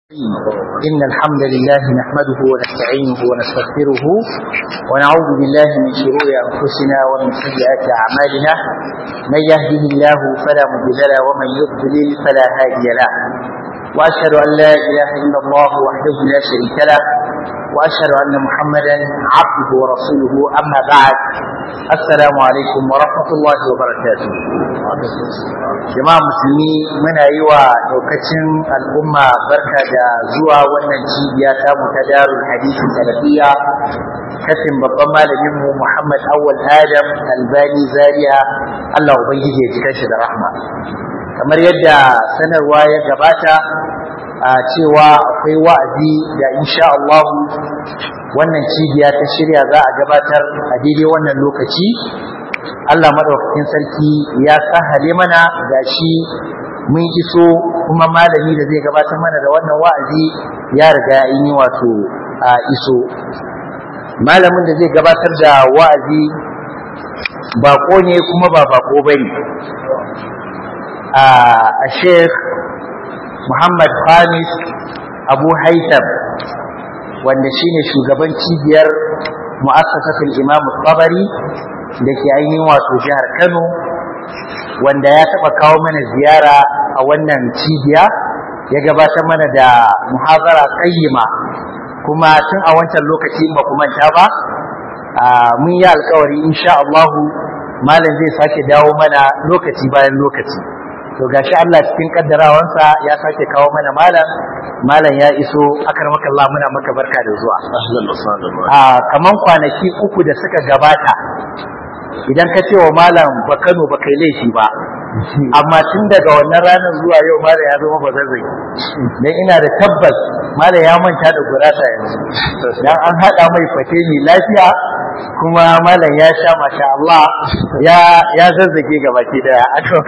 إن الحمد لله نحمده ونستعينه ونستغفره ونعوذ بالله من شرور أنفسنا ومن سيئات أعمالنا من يهده الله فلا مضل له ومن يضلل فلا هادي له وأشهد أن لا إله إلا الله وحده لا شريك له وأشهد أن محمدا عبده ورسوله أما بعد السلام عليكم ورحمة الله وبركاته jama'a musulmi muna yi wa daukacin al'umma barka da zuwa wannan cibiya ta mu ta darul hadisi salafiya katin babban malamin mu Muhammad Awwal Adam Albani Zaria Allah ubangiji ya jika shi da rahma kamar yadda sanarwa ya gabata a cewa akwai wa'azi da insha Allah wannan cibiya ta shirya za a gabatar a daidai wannan lokaci Allah madaukakin sarki ya sahale mana gashi mun iso kuma malami da zai gabatar mana da wannan wa'azi ya riga ya yi wato a iso malamin da zai gabatar da wa'azi bako ne kuma ba bako bane a Sheikh Muhammad Khamis Abu Haitam wanda shine shugaban cibiyar mu'assasatul Imam Tabari da ke ainihin wato jihar Kano wanda ya taɓa kawo mana ziyara a wannan cibiya ya gabatar mana da muhazara qayyima kuma tun a wancan lokaci ba ku manta ba mun yi alkawari insha Allah malam zai sake dawo mana lokaci bayan lokaci to gashi Allah cikin kaddarawansa ya sake kawo mana malam malam ya iso akar maka Allah muna maka barka da zuwa a kaman kwanaki uku da suka gabata idan ka ce wa malam ba Kano ba kai laifi ba amma tun daga wannan ranar zuwa yau malam ya zama bazazzai dan ina da tabbas malam ya manta da gurasa yanzu dan an hada mai fate mai lafiya kuma malam ya sha masha Allah ya ya zazzage gabaki daya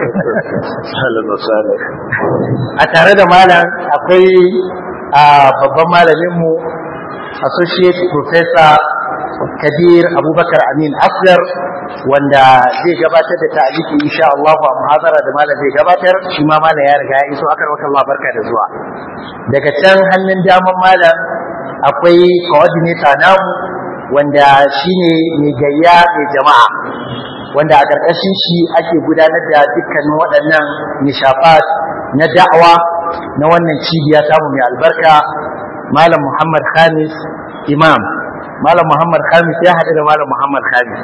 a tare da malam akwai babban malamin mu associate professor Kabir Abubakar Amin Asgar wanda zai gabatar da ta'aliki insha Allah a muhazara da malam zai gabatar shi ma malam ya riga ya iso akar wata Allah barka da zuwa daga can hannun daman malam akwai coordinator namu wanda shine mai gayya mai jama'a wanda a ƙarƙashin shi ake gudanar da dukkanin waɗannan nishafat na da'awa na wannan cibiya tamu mai albarka malam Muhammad Khamis Imam Malam Muhammad Khamis ya haɗu da Malam Muhammad Khamis.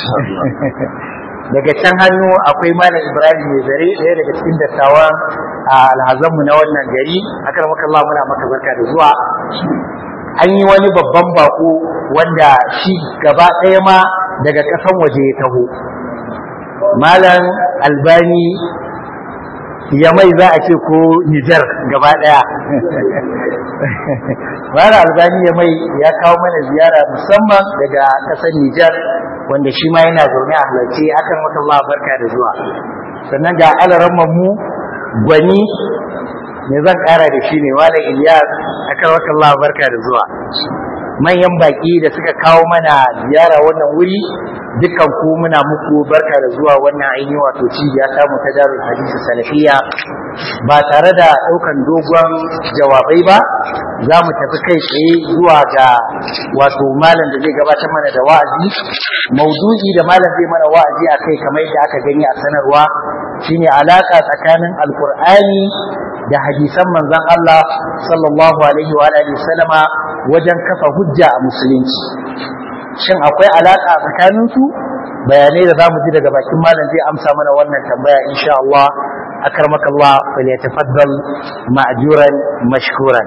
Daga can hannu akwai Malam Ibrahim mai zare ɗaya daga cikin dattawan alhazanmu na wannan gari. Akar maka Allah muna maka barka da zuwa. An yi wani babban bako wanda shi gaba ɗaya ma daga ƙasan waje ya taho. Malam Albani ya mai za a ce ko Nijar gaba ɗaya. Mara albani ya mai ya kawo mana ziyara musamman daga ƙasar Nijar wanda shi ma yana zaune a halarci akan wata Allah barka da zuwa. Sannan ga alaran mu gwani me zan ƙara da shi ne Malam Ilyas akan wata Allah barka da zuwa. Manyan baƙi da suka kawo mana ziyara wannan wuri dukkan ku muna muku barka da zuwa wannan ainihin wato cibiya ta mu ta darul hadisi salafiya ba tare da ɗaukan dogon jawabai ba za mu tafi kai tsaye zuwa ga wato malam da zai gabatar mana da wa'azi maudu'i da malam zai mana wa'azi a kai kamar yadda aka gani a sanarwa shine alaka tsakanin alkur'ani da hadisan manzon Allah sallallahu alaihi wa alihi sallama wajen kafa hujja a musulunci shin akwai alaka tsakanin su bayanai da zamu ji daga bakin malam zai amsa mana wannan tambaya insha Allah akramaka Allah falyatafaddal ma'juran mashkuran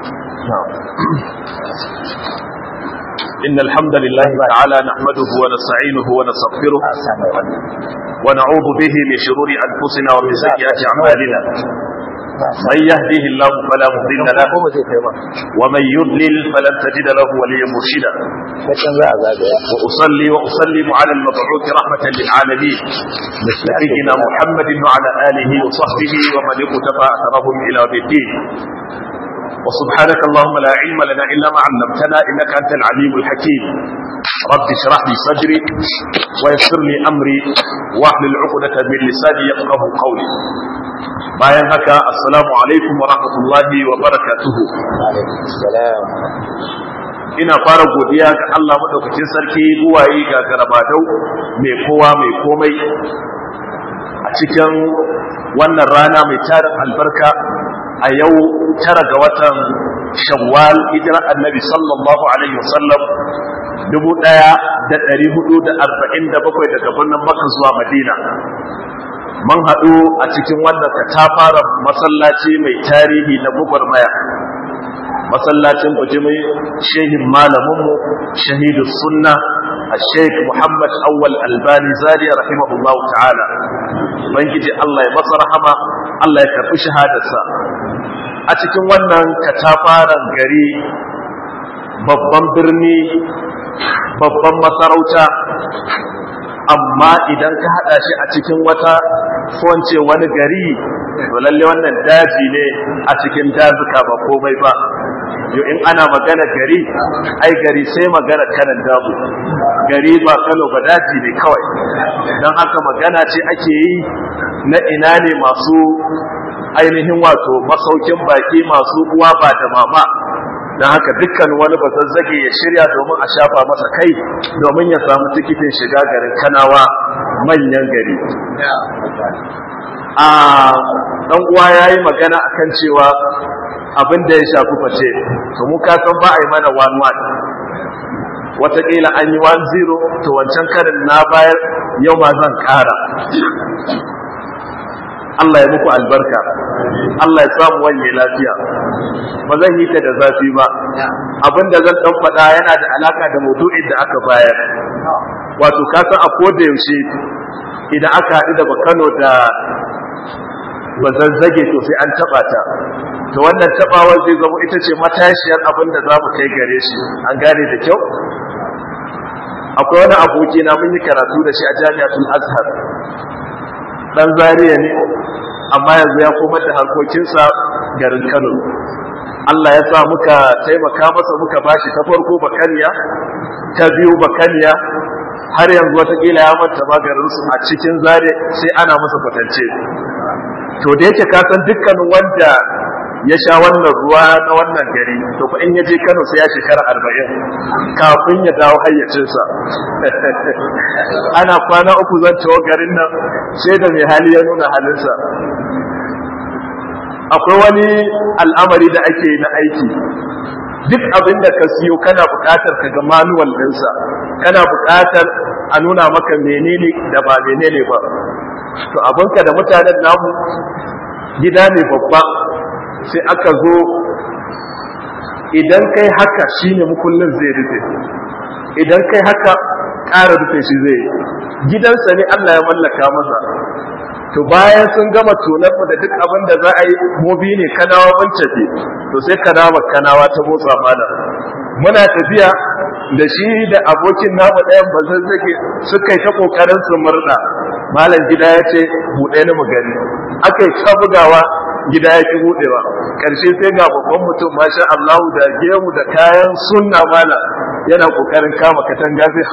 إن الحمد لله تعالى نحمده ونستعينه ونستغفره ونعوذ به من شرور أنفسنا ومن سيئات أعمالنا من يهده الله فلا مضل له ومن يضلل فلن تجد له وليا مرشدا واصلي واسلم على المبعوث رحمه للعالمين نبينا محمد وعلى اله وصحبه ومن اقتفى اثرهم الى يوم الدين وسبحانك اللهم لا علم لنا الا ما علمتنا انك انت العليم الحكيم رب اشرح لي صدري ويسر لي امري واحلل عقده من لساني يفقه قولي bayan haka assalamu alaikum wa rahmatullahi wa barakatuhu ina fara godiya ga Allah madaukakin sarki buwaye ga garabadau mai kowa mai komai a cikin wannan rana mai tarin albarka a yau tara ga watan shawwal hijirar annabi sallallahu alaihi wasallam dubu ɗaya da ɗari hudu da arba'in da bakwai daga birnin maka zuwa madina mun haɗu a cikin wannan katafaren masallaci mai tarihi na gwagwarmaya masallacin bujimi shehin malaminmu shahidu sunna a sheik muhammad awwal albani zariya rahimahullah ta'ala bangiji allah ya masa rahama allah ya karɓi shahadarsa a cikin wannan katafaren gari babban birni babban masarauta amma idan ka hada shi a cikin wata wance wani gari to lalle wannan daji ne a cikin dazuka ba komai ba yau in ana magana gari ai gari sai magana kanan dabu gari ba kano ba daji ne kawai don haka magana ce ake yi na ina ne masu ainihin wato masaukin baki masu uwa ba da mama don haka dukkan wani bazazzage ya shirya domin a shafa masa kai domin ya samu tikitin shiga garin kanawa manyan gari a ɗan uwa ya yi magana akan cewa abin da ya shafi face to mu ka san ba a yi mana one one wataƙila an yi one zero to wancan karin na bayar yau ma zan ƙara Allah ya muku albarka Allah ya samu wanye lafiya ba zan yi ta da zafi ba abinda zan dan faɗa yana da alaka da maudu'in da aka bayar wato ka san a koda yaushe idan aka haɗu da Kano da bazazzage to sai an taɓa ta to wannan taɓawar zai zama ita ce matashiyar abin da za mu kai gare shi an gane da kyau akwai wani aboki na mun yi karatu da shi a jami'atul azhar dan zariya ne amma yanzu ya komar da harkokinsa garin kano Allah ya sa muka taimaka masa muka bashi ta farko bakaniya ta biyu bakaniya har yanzu watakila ya manta magarinsu a cikin zare sai ana masa kwatance to da yake kasan dukkanin wanda ya sha wannan ruwa na wannan gari to fa in ya je Kano sai ya shekara arba'in kafin ya dawo hayyacinsa ana kwana uku zan ciwo garin nan sai da mai hali ya nuna halinsa akwai wani al'amari da ake na aiki duk abin da ka siyo kana buƙatar ka ga manuwal ɗinsa kana buƙatar a nuna maka menene da ba menene ba to abinka da mutanen namu gida ne babba sai aka zo idan kai haka shine mukullin zai rufe idan kai haka ƙara rufe shi zai gidansa ne Allah ya mallaka masa to bayan sun gama tonar da duk abin da za a yi mobi ne kanawa bancafe to sai kanawa kanawa ta motsa mana muna tafiya da shi da abokin namu ɗayan ba zan zage suka yi ta ƙoƙarin su murɗa malam gida ya ce buɗe ni mu gani aka yi ta bugawa gida ya ki buɗewa ƙarshe sai ga babban mutum masha Allahu da gemu da kayan sunna mala yana ƙoƙarin kama katanga zai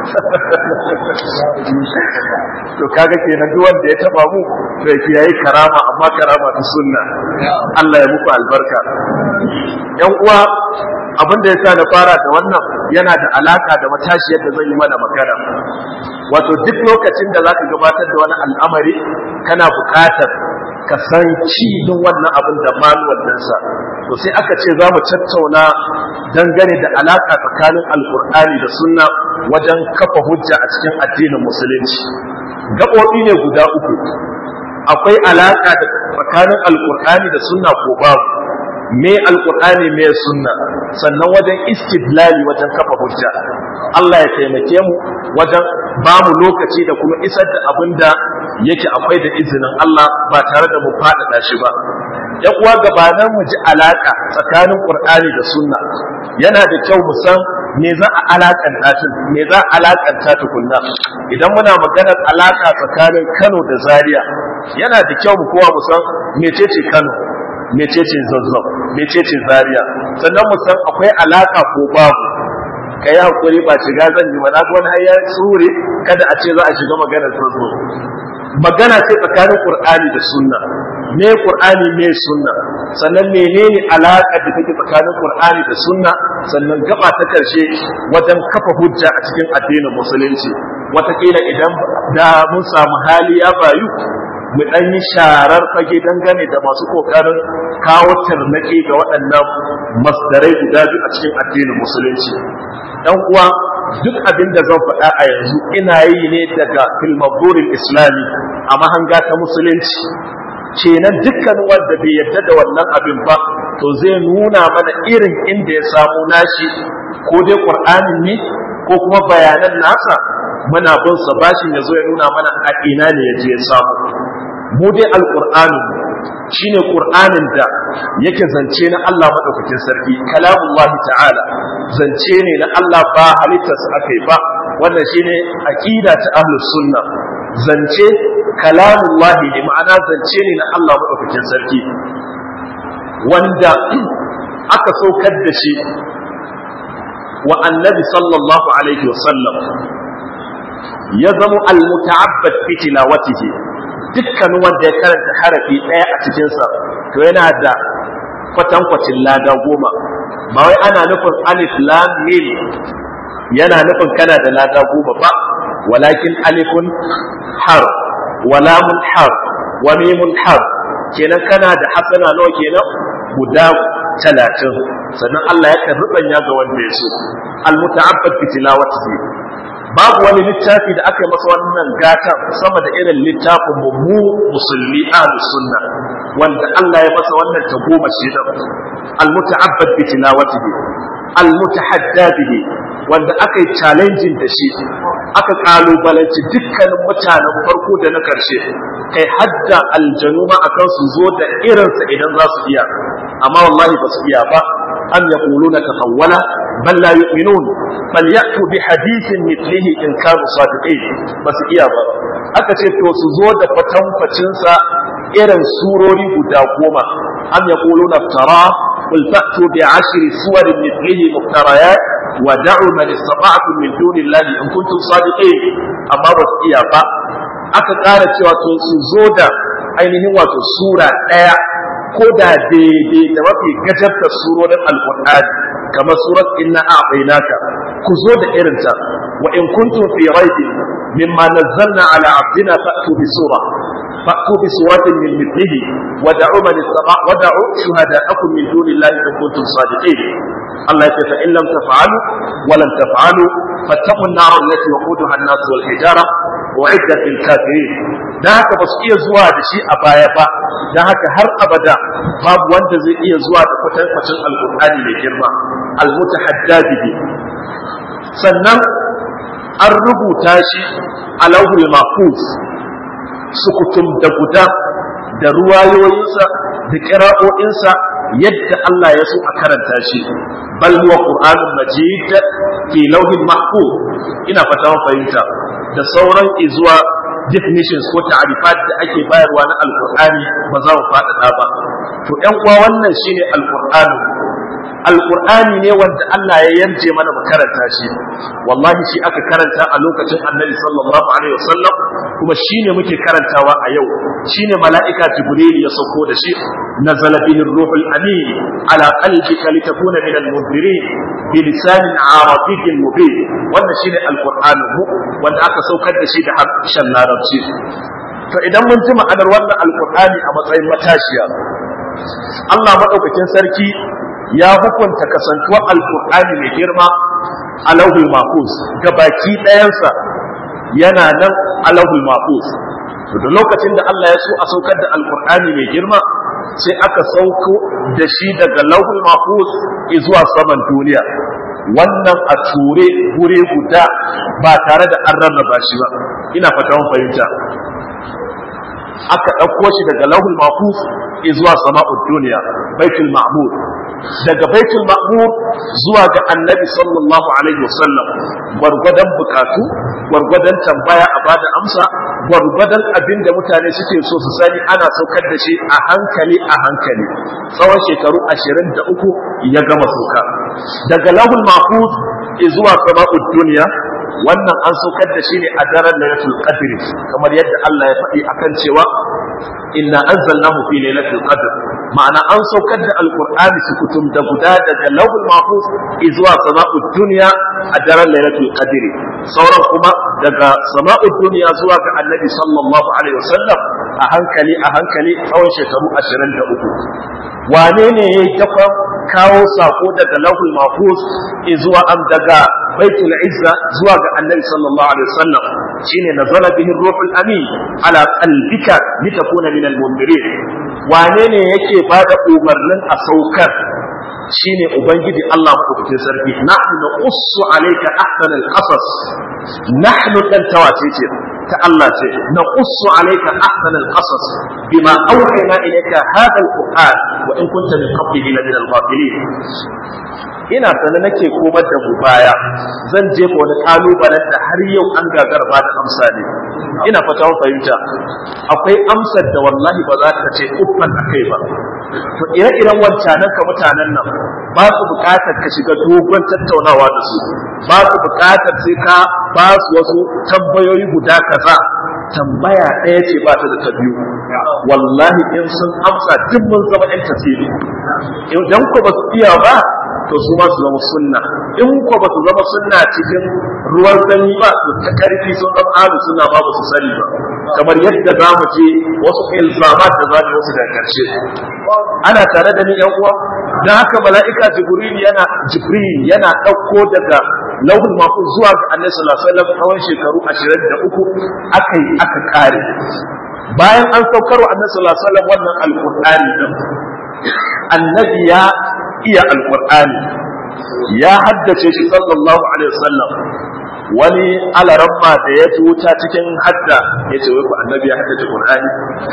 to kaga kenan duk wanda ya taba mu to yake yayi karama amma karama ta sunna Allah ya muku albarka yan uwa abin da yasa na fara da wannan yana da alaka da matashiyar da zan yi mana magana wato duk lokacin da zaka gabatar da wani al'amari kana buƙatar ka san cibin wannan abin da manuwal ɗinsa to sai aka ce za mu tattauna dangane da alaƙa tsakanin alƙur'ani da sunna wajen kafa hujja a cikin addinin musulunci gaɓoɓi ne guda uku akwai alaƙa da tsakanin alƙur'ani da sunna ko babu me alƙur'ani me sunna sannan wajen istidlali wajen kafa hujja Allah ya taimake mu wajen ba mu lokaci da kuma isar da abin da yake akwai da izinin Allah ba tare da mu faɗaɗa shi ba. ‘Yan uwa gabanin mu ji alaƙa tsakanin Ƙur'ani da Sunna yana da kyau mu san me za a alaƙanta tun me za a alaƙanta tukunna idan muna maganar alaƙa tsakanin Kano da Zaria yana da kyau mu kowa mu san mecece Kano mecece Zazzau mecece Zaria sannan mu san akwai alaƙa ko babu ka yi haƙuri ba shiga zan yi ba na wani har ya tsure kada a ce za a shiga maganar Zazzau magana ce tsakanin Qur'ani da Sunna me qur'ani me sunna sannan menene alaƙar da take tsakanin qur'ani da sunna sannan gaba ta karshe wajen kafa hujja a cikin addinin musulunci watakila idan da mun samu hali ya bayu mu ɗan yi sharar fage dangane da masu ƙoƙarin kawo tarnaki ga waɗannan masdarai guda biyu a cikin addinin musulunci ɗan uwa duk abin da zan faɗa a yanzu ina yi ne daga filmaburin islami a mahanga ta musulunci kenan dukkan wanda bai yarda da wannan abin ba to zai nuna mana irin inda ya samu nashi ko dai ƙur'anin ne ko kuma bayanan nasa muna bin sa bashin ya zo ya nuna mana a ina ne ya je ya samu mu dai alqur'ani shine qur'anin da yake zance na Allah madaukakin sarki kalamullah ta'ala zance ne na Allah ba halittar sa akai ba wannan shine aqida ta ahlus sunna zance kalamullah ne ma'ana zance ne na Allah madaukakin sarki wanda aka saukar da shi wa annabi sallallahu alaihi wasallam ya zama al-muta'abbad fi tilawatihi dukkanin wanda ya karanta harafi ɗaya a cikinsa to yana da kwatankwacin lada goma ba wai ana nufin alif lam mim yana nufin kana da lada goma ba walakin alifun har wa lamun har wa mimun har kenan kana da hasana nawa kenan guda talatin sannan Allah ya kan rubanya ga wanda ya so al-muta'abbad bi tilawatihi babu wani littafi da aka yi masa wannan gata sama da irin littafin mu mu musulmi ahlus sunna wanda Allah ya masa wannan tagoma shi da almuta'abbad bi tilawatihi almutahadda bihi wanda aka yi challenging da shi aka kalubalanci dukkanin mutanen farko da na karshe kai hadda aljanu ma akan su zo da irinsa idan za su iya amma wallahi ba su iya ba am yaquluna tahawwala bal la yu'minun bal ya'tu bi hadithin mithlihi in kanu sadiqin ba su iya ba aka ce to su zo da kwatankwacin sa irin surori guda goma am yaquluna tara qul fa'tu bi ashri suwarin mithlihi muftarayat wa da'u man istata'tum min dunillahi in kuntum sadiqin amma ba su iya ba aka ƙara cewa to su zo da ainihin wato sura ɗaya ko da daidai da mafi gajarta surorin alƙur'ani kamar surat inna a'tainaka ku zo da irinta wa in kuntum fi raibin mimma nazzalna ala abdina fa'tu bi sura fa'tu bi suratin min mithlihi wa da'u man istata wa da'u shuhada'akum min dunillahi in kuntum sadiqin Allah ya ce fa in lam taf'alu wa lam taf'alu fattaqun nar allati waquduha an-nas wal hijara wa'iddat lil kafirin dan haka ba su iya zuwa da shi a baya ba dan haka har abada babu wanda zai iya zuwa da kwatankwacin alqur'ani mai girma almutahadda bihi sannan an rubuta shi a lauhul mahfuz sukutum da guda da ruwayoyinsa da kira'o'insa yadda Allah ya so a karanta shi bal huwa qur'anun majid fi lauhin mahfuz ina fata mun fahimta da sauran izuwa definitions ko ta'rifat da ake bayarwa na alqur'ani ba za mu faɗaɗa ba to ƴan uwa wannan shine alqur'ani alqur'ani ne wanda Allah ya yarje mana mu karanta shi wallahi shi aka karanta a lokacin annabi sallallahu alaihi wasallam kuma shine muke karantawa a yau shine mala'ika jibril ya sauko da shi nazala bihi ruhul amin ala qalbika litakuna min al-munzirin bi lisanin arabiyyin mubin wannan shine alqur'ani mu wanda aka saukar da shi da harshen larabci to idan mun ji ma'anar wannan alqur'ani a matsayin matashiya Allah madaukakin sarki ya hukunta kasantuwar alkur'ani mai girma a lauhul mahfuz ga baki ɗayansa yana nan a lauhul mahfuz to da lokacin da Allah ya so a saukar da alkur'ani mai girma sai aka sauko da shi daga lauhul mahfuz zuwa saman duniya wannan a ture gure guda ba tare da an rarraba shi ba ina fata mun fahimta aka ɗauko shi daga lauhul mahfuz zuwa sama'ud duniya baitul ma'mur daga baitul ma'mur zuwa ga annabi sallallahu alaihi wasallam gwargwadon bukatu gwargwadon tambaya a bada amsa gwargwadon abin da mutane suke so su sani ana saukar da shi a hankali a hankali tsawon shekaru ashirin da uku ya gama sauka daga lahul mahfuz zuwa sama'ud duniya wannan an saukar da shi ne a daren lailatul qadr kamar yadda Allah ya faɗi akan cewa inna anzalnahu fi lailatul qadr ma'ana an saukar da alqur'ani sukutum da guda daga lawhul mahfuz zuwa sama'ud dunya a daren lailatul qadr sauran kuma daga sama'ud dunya zuwa ga annabi sallallahu alaihi wasallam a hankali a hankali tsawon shekaru 23 wane ne ya dafa kawo sako daga lawhul mahfuz zuwa am daga baitul izza zuwa ga annabi sallallahu alaihi wasallam shine nazala bihi ruhul amin ala qalbika litakuna min al-mundirin wane ne yake bada umarnin a saukar shine ubangiji Allah madaukakin sarki nahnu naqussu alayka ahsan al-qasas nahnu dan tawace ce ta Allah ce naqussu alayka ahsan al-qasas bima awhayna ilayka hadha al-qur'an wa in kunta min qablihi la min al-ghafilin ina sanar nake komar da mu baya zan jefa wani kalubalen da har yau an gagar ba da amsa ne ina fata fahimta akwai amsar da wallahi ba za ta ce uffan a kai ba to ire-iren wancanan ka mutanen nan ba su bukatar ka shiga dogon tattaunawa da su ba su bukatar sai ka ba su wasu tambayoyi guda kaza tambaya ɗaya ce ba ta da ta biyu wallahi in sun amsa duk mun zama ɗan tasiri idan ku ba su iya ba to su ma su zama sunna in ko ba su zama sunna cikin ruwan sanyi ba to ta karfi sun zama alu suna ba ba su sani ba kamar yadda za mu je wasu ilzamat da za mu wasu da karshe ana tare da ni yan uwa dan haka mala'ika jibril yana jibril yana dauko daga lauhul mahfuz zuwa ga annabi sallallahu alaihi wasallam tsawon shekaru 23 akai aka kare bayan an saukar wa annabi sallallahu alaihi wasallam wannan alqur'ani din annabi ya iya alqur'ani ya haddace shi sallallahu alaihi wasallam wani alaramma da ya wuta cikin hadda ya ce wai ku annabi ya haddace qur'ani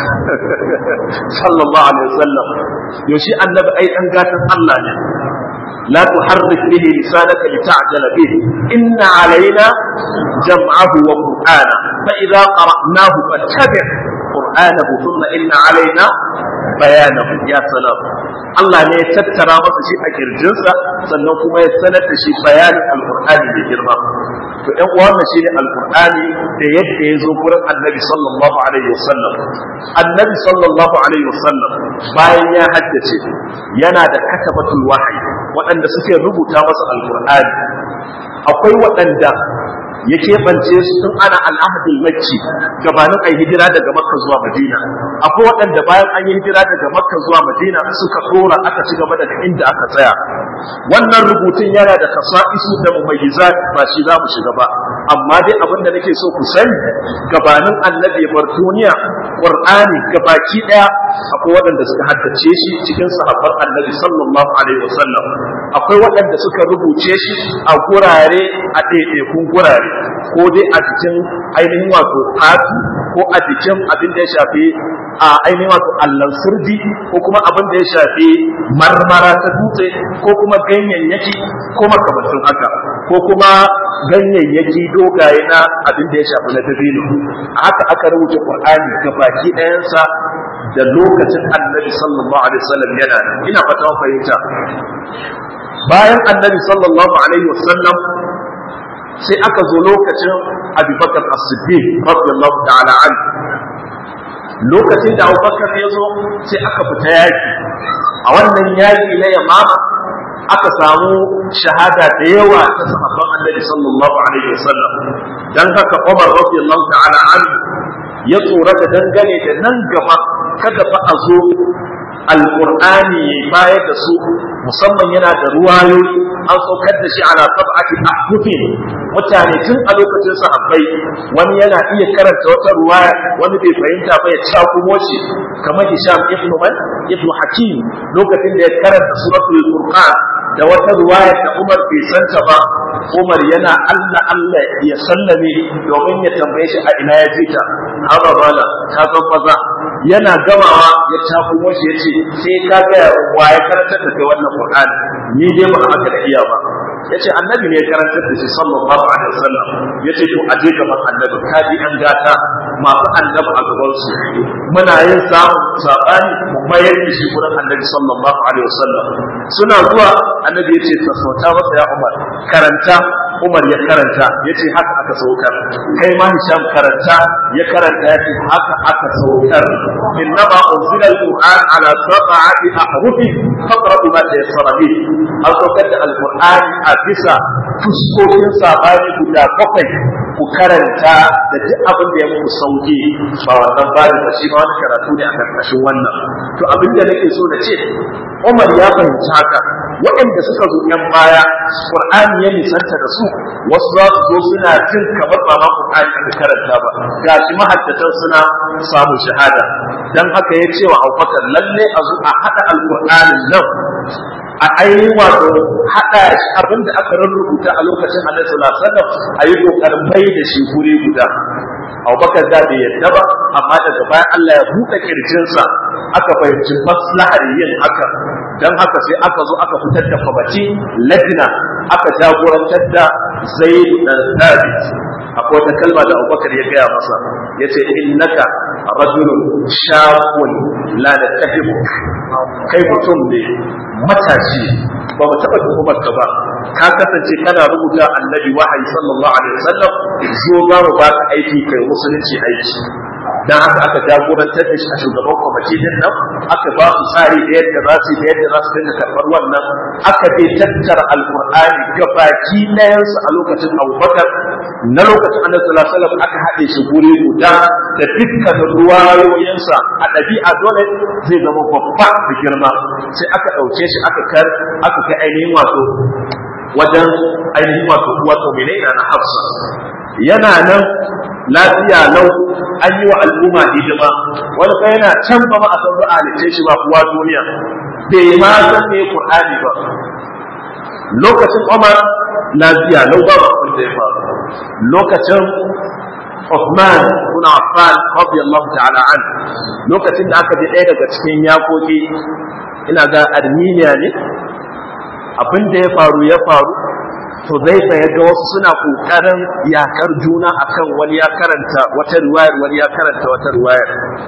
sallallahu alaihi wasallam yaushe annabi ai dan gatan Allah ne لا تحرك به لسانك لتعجل به إن علينا جمعه وقرآنه فإذا قرأناه فاتبع قرآنه ثم إن علينا بيانه يا سلام Allah ne ya tattara masa shi a kirjinsa sannan kuma ya sanar da shi bayanin alkur'ani da girma to ɗan uwa wannan shine alkur'ani da yadda ya zo gurin annabi sallallahu alaihi wasallam annabi sallallahu alaihi wasallam bayan ya haddace yana da katabatul wahyi waɗanda suke rubuta masa alkur'ani akwai waɗanda ya keɓance su tun ana al'ahadul makki gabanin a hijira daga makka zuwa madina akwai waɗanda bayan an yi hijira daga makka zuwa madina suka ɗora aka ci gaba daga inda aka tsaya wannan rubutun yana da kasa'isu da mumayyizat ba shi za mu shiga ba amma dai abin da nake so ku sani gabanin annabi bar duniya qur'ani gabaki ɗaya akwai waɗanda suka haddace shi cikin sahabban annabi sallallahu alaihi wasallam akwai waɗanda suka rubuce shi a gurare a ɗaiɗaikun gurare ko dai a cikin ainihin wato fatu ko a cikin abin da ya shafi a ainihin wato allon sirdi ko kuma abin da ya shafi marmara ta dutse ko kuma ganyayyaki ko makamantin haka ko kuma ganyayyaki dogaye na abin da ya shafi na dabino a haka aka rubuta qur'ani ga baki ɗayansa da lokacin annabi sallallahu alaihi wasallam yana nan ina fata fahimta bayan annabi sallallahu alaihi wasallam sai aka zo lokacin abubakar as-siddiq radiyallahu ta'ala an lokacin da abubakar ya zo sai aka fita yaki a wannan yaki na yamama aka samu shahada da yawa ta sahabban annabi sallallahu alaihi wasallam dan haka Umar radiyallahu ta'ala an ya tsorata dangane da nan gaba kada fa a zo alqur'ani ya bayar da su musamman yana da ruwayoyi an saukar da shi ala sab'ati ahdufin mutane tun a lokacin sahabbai wani yana iya karanta wata ruwaya wani bai fahimta ba ya cakumo shi kamar Hisham ibn Man ibn Hakim lokacin da ya karanta suratul Furqan da wata ruwaya da Umar bai santa ba Umar yana Allah Allah ya sallame domin ya tambaye shi a ina ya fita haba bala ka san maza yana gamawa ya cakumo shi yace sai ka ga wa ya karanta da kai wannan Qur'ani ni dai ba haka da iya ba yace annabi ne ya karanta da shi sallallahu alaihi wasallam yace to aje gaban annabi ka ji an gata masu annabi a gaban su muna yin samun sabani mu mayar da shi gurin annabi sallallahu alaihi wasallam suna zuwa annabi yace sassauta masa ya Umar karanta Umar ya karanta yace haka aka saukar kai ma Hisham karanta ya karanta yace haka aka saukar innama unzila alquran ala sab'ati ahrufi faqra'u ma tayassara bi an saukar da alquran a bisa fuskokin sabani guda bakwai ku karanta da duk abin da ya muku sauki ba wannan bani ba shi ma wani karatu ne a karkashin wannan to abin da nake so na ce Umar ya fahimci haka waɗanda suka zo ‘yan baya Qur'ani ya nisanta da su wasu za su zo suna jin kamar ba ma Qur'ani aka karanta ba ga shi mahaddatan suna samun shahada dan haka ya ce wa Abubakar lalle a zo a haɗa alƙur'anin nan a ainihin wato haɗa shi abin da aka rubuta a lokacin Annabi sallallahu alaihi wasallam a yi kokarin bai da shi guri guda Abubakar da bai yadda ba amma daga bayan Allah ya buɗe kirjinsa aka fahimci maslahar yin haka dan haka sai aka zo aka fitar da kwamati lajina aka jagorantar da Zaid dan Thabit akwai wata kalma da Abubakar ya gaya masa yace innaka rajulun shaqun la natahibu kai mutum ne matashi ba mu taɓa tuhumar ka ba ka kasance kana rubuta annabi wahayi sallallahu alaihi wasallam zo za mu ba ka aiki kai musulunci aiki dan haka aka jagorantar da shi a shugaban kwamiti din nan aka ba su tsari da yadda za su da yadda za su dinga karɓar wannan aka bai tattara alkur'ani gabaki ɗayansu a lokacin abubakar na lokacin annabi sallallahu alaihi wasallam aka haɗe shi guri guda da dukkanin ruwayoyinsa a ɗabi'a dole zai zama babba da girma sai aka ɗauke shi aka kar aka kai ainihin wato wajen ainihin wato wato menene na hafsa yana nan lafiya lau an yi wa al'umma hidima wani fa yana can ba ma a san ba a halitta shi ba kuwa duniya bai ma san me qur'ani ba lokacin Umar lafiya lau ba abin da ya faru lokacin Uthman ibn Affan radiyallahu ta'ala an lokacin da aka je ɗaya daga cikin yakoki ina ga Armenia ne abin da ya faru ya faru to zai ya ga wasu suna kokarin yakar juna akan wani ya karanta wata riwayar wani ya karanta wata riwayar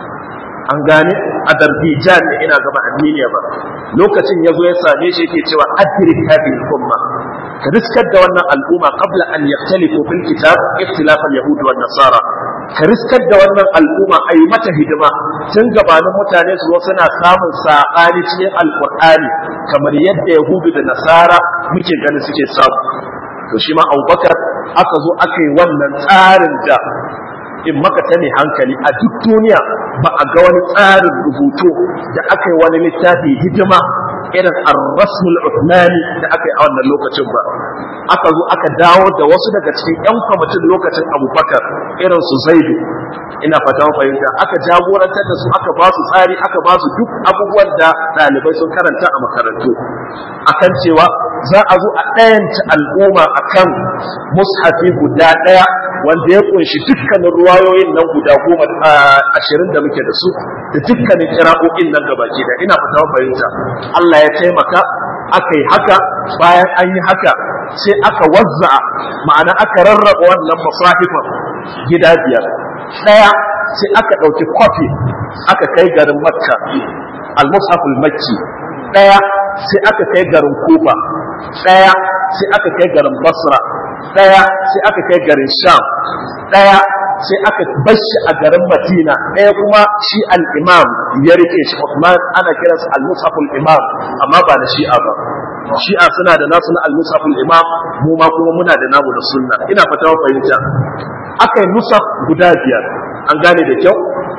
an gane Azerbaijan ne ina gaba Armenia ba lokacin yazo ya same shi yake cewa adrik hadhihi umma ka riskar da wannan al'umma qabla an yaktalifu fil kitab ikhtilaf al yahud wan nasara ka riskar da wannan al'umma ayi mata hidima tun gabanin mutane su zo suna samun saɓani cikin alqur'ani kamar yadda yahudu da nasara muke ganin suke samu to shi ma abubakar aka zo aka yi wannan tsarin da in maka ta ne hankali a duk duniya ba a ga wani tsarin rubutu da aka yi wani littafi hidima irin ar-rasmul uthmani da aka yi a wannan lokacin ba aka zo aka dawo da wasu daga cikin yan kwamitin lokacin abubakar irin su zaidu ina fata fahimta aka jagorantar da su aka ba su tsari aka ba su duk abubuwan da ɗalibai sun karanta a makarantu akan cewa za a zo a ɗayanta al'umma akan mushafi guda ɗaya wanda ya kunshi dukkanin ruwayoyin nan guda goma ashirin da muke da su da dukkanin kira'o'in nan gabaki da ina fata fahimta Allah ya taimaka aka yi haka bayan an yi haka sai aka wazza'a ma'ana aka rarraba wannan masahifan gida biyar ɗaya sai aka ɗauki kwafi aka kai garin makka al-mushaful makki ɗaya sai aka kai garin kufa ɗaya sai aka kai garin basra ɗaya sai aka kai garin sham ɗaya sai aka bashi a garin madina ɗaya kuma shi al-imam ya rike shi Uthman ana kiransa al-musaful imam amma ba da shi'a ba shi'a suna da nasu na al-musaful imam mu ma kuma muna da namu da sunna ina fata fahimta aka yi nusaf guda biyar an gane da kyau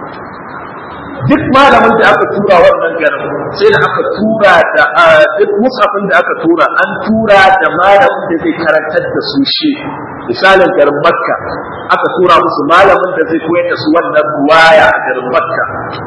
duk malamin da aka tura wannan garin sai da aka tura da duk musafin da aka tura an tura da malamin da zai karantar da su shi misalin garin makka aka tura musu malamin da zai koyar da su wannan ruwaya a garin makka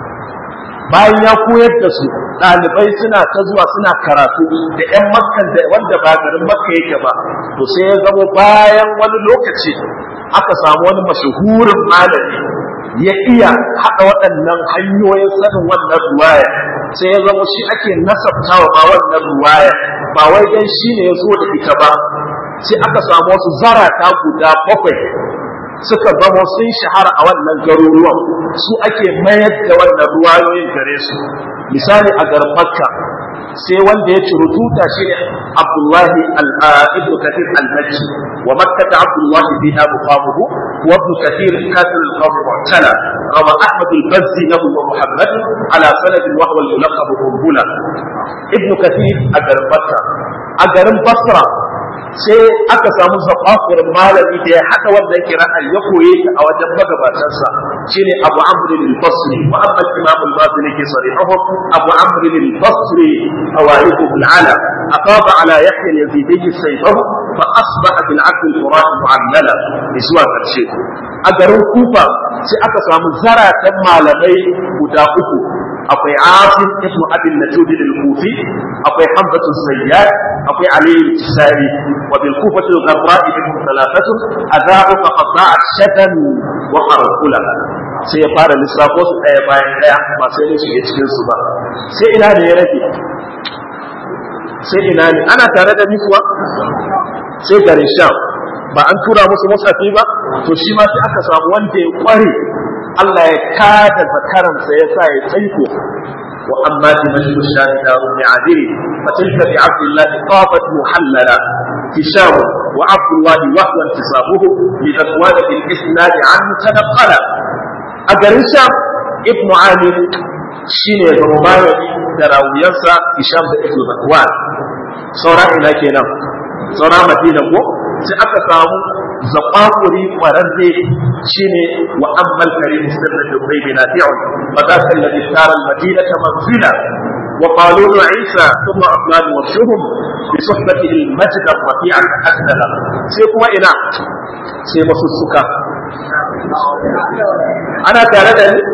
bayan ya koyar da su ɗalibai suna ta zuwa suna karatu da 'yan makkan da wanda ba garin makka yake ba to sai ya zama bayan wani lokaci aka samu wani mashahurin malami ya iya haɗa waɗannan hanyoyin sanin wannan ruwaya sai ya zama shi ake nasabtawa ma wannan ruwaya ba wai dan shi ne ya zo da ita ba sai aka samu wasu zarata guda bakwai suka zama sun shahara a wannan garuruwan su ake mayar da wannan ruwayoyin gare su misali a garin makka sai wanda ya ciro tuta shi ne Abdullahi ibn Kathir al-Makki wa makkata Abdullahi biha muqamuhu wa ibn Kathir kathir al-qawm mu'tala rawa Ahmad al-Bazzi lahu wa Muhammad ala sanad wa huwa al-mulaqab Qumbula ibn Kathir a garin Basra a garin Basra sai aka samu zaɓaɓuwar malami da ya haɗa wannan kira'ar ya koye ta a wajen magabatansa shine Abu Amr al-Basri wa amma Imam al-Basri ke sarihuhu Abu Amr al-Basri awaihu al-ala aqaba ala Yahya al-Yazidi sayfahu fa asbaha bil 'abd al-Quran mu'ammala zuwa karshe a garin Kufa sai aka samu zaratan malamai guda uku akwai Asim ibn Abi Najud al-Kufi akwai Hamza al-Sayyad akwai Ali al-Tisari wa bil Kufa al-Gharra ibn Thalathatun adha'u fa qata'at shatan wa qarqula sai ya fara lissafo su ɗaya bayan ɗaya ba sai ne shige cikin su ba sai ina ne ya rage sai ina ne ana tare da ni kuwa sai garin Sham ba an tura musu musafi ba to shi ma sai aka samu wanda ya kware Allah ya kada zakaransa ya sa ya tsaiko wa amma fi majlis shani daru bi adiri fa tilka bi abdullah tafat muhallala hisham wa abdullah wa huwa intisabuhu li taqwad bil isnad an tanqala a garin sham ibnu amir shine zama da rawuyansa hisham da ibnu zakwan saura ina kenan saura madina ko sai aka samu zaɓaɓuri ƙwararre shi ne wa ammal karim sirrin da bai bi nafi'un fa za ka lalli tara al-madina ta manzila wa qalu isa thumma aflan wa shuhum bi suhbati al-majd ar-rafi'a akdala sai kuma ina sai masussuka ana tare da ni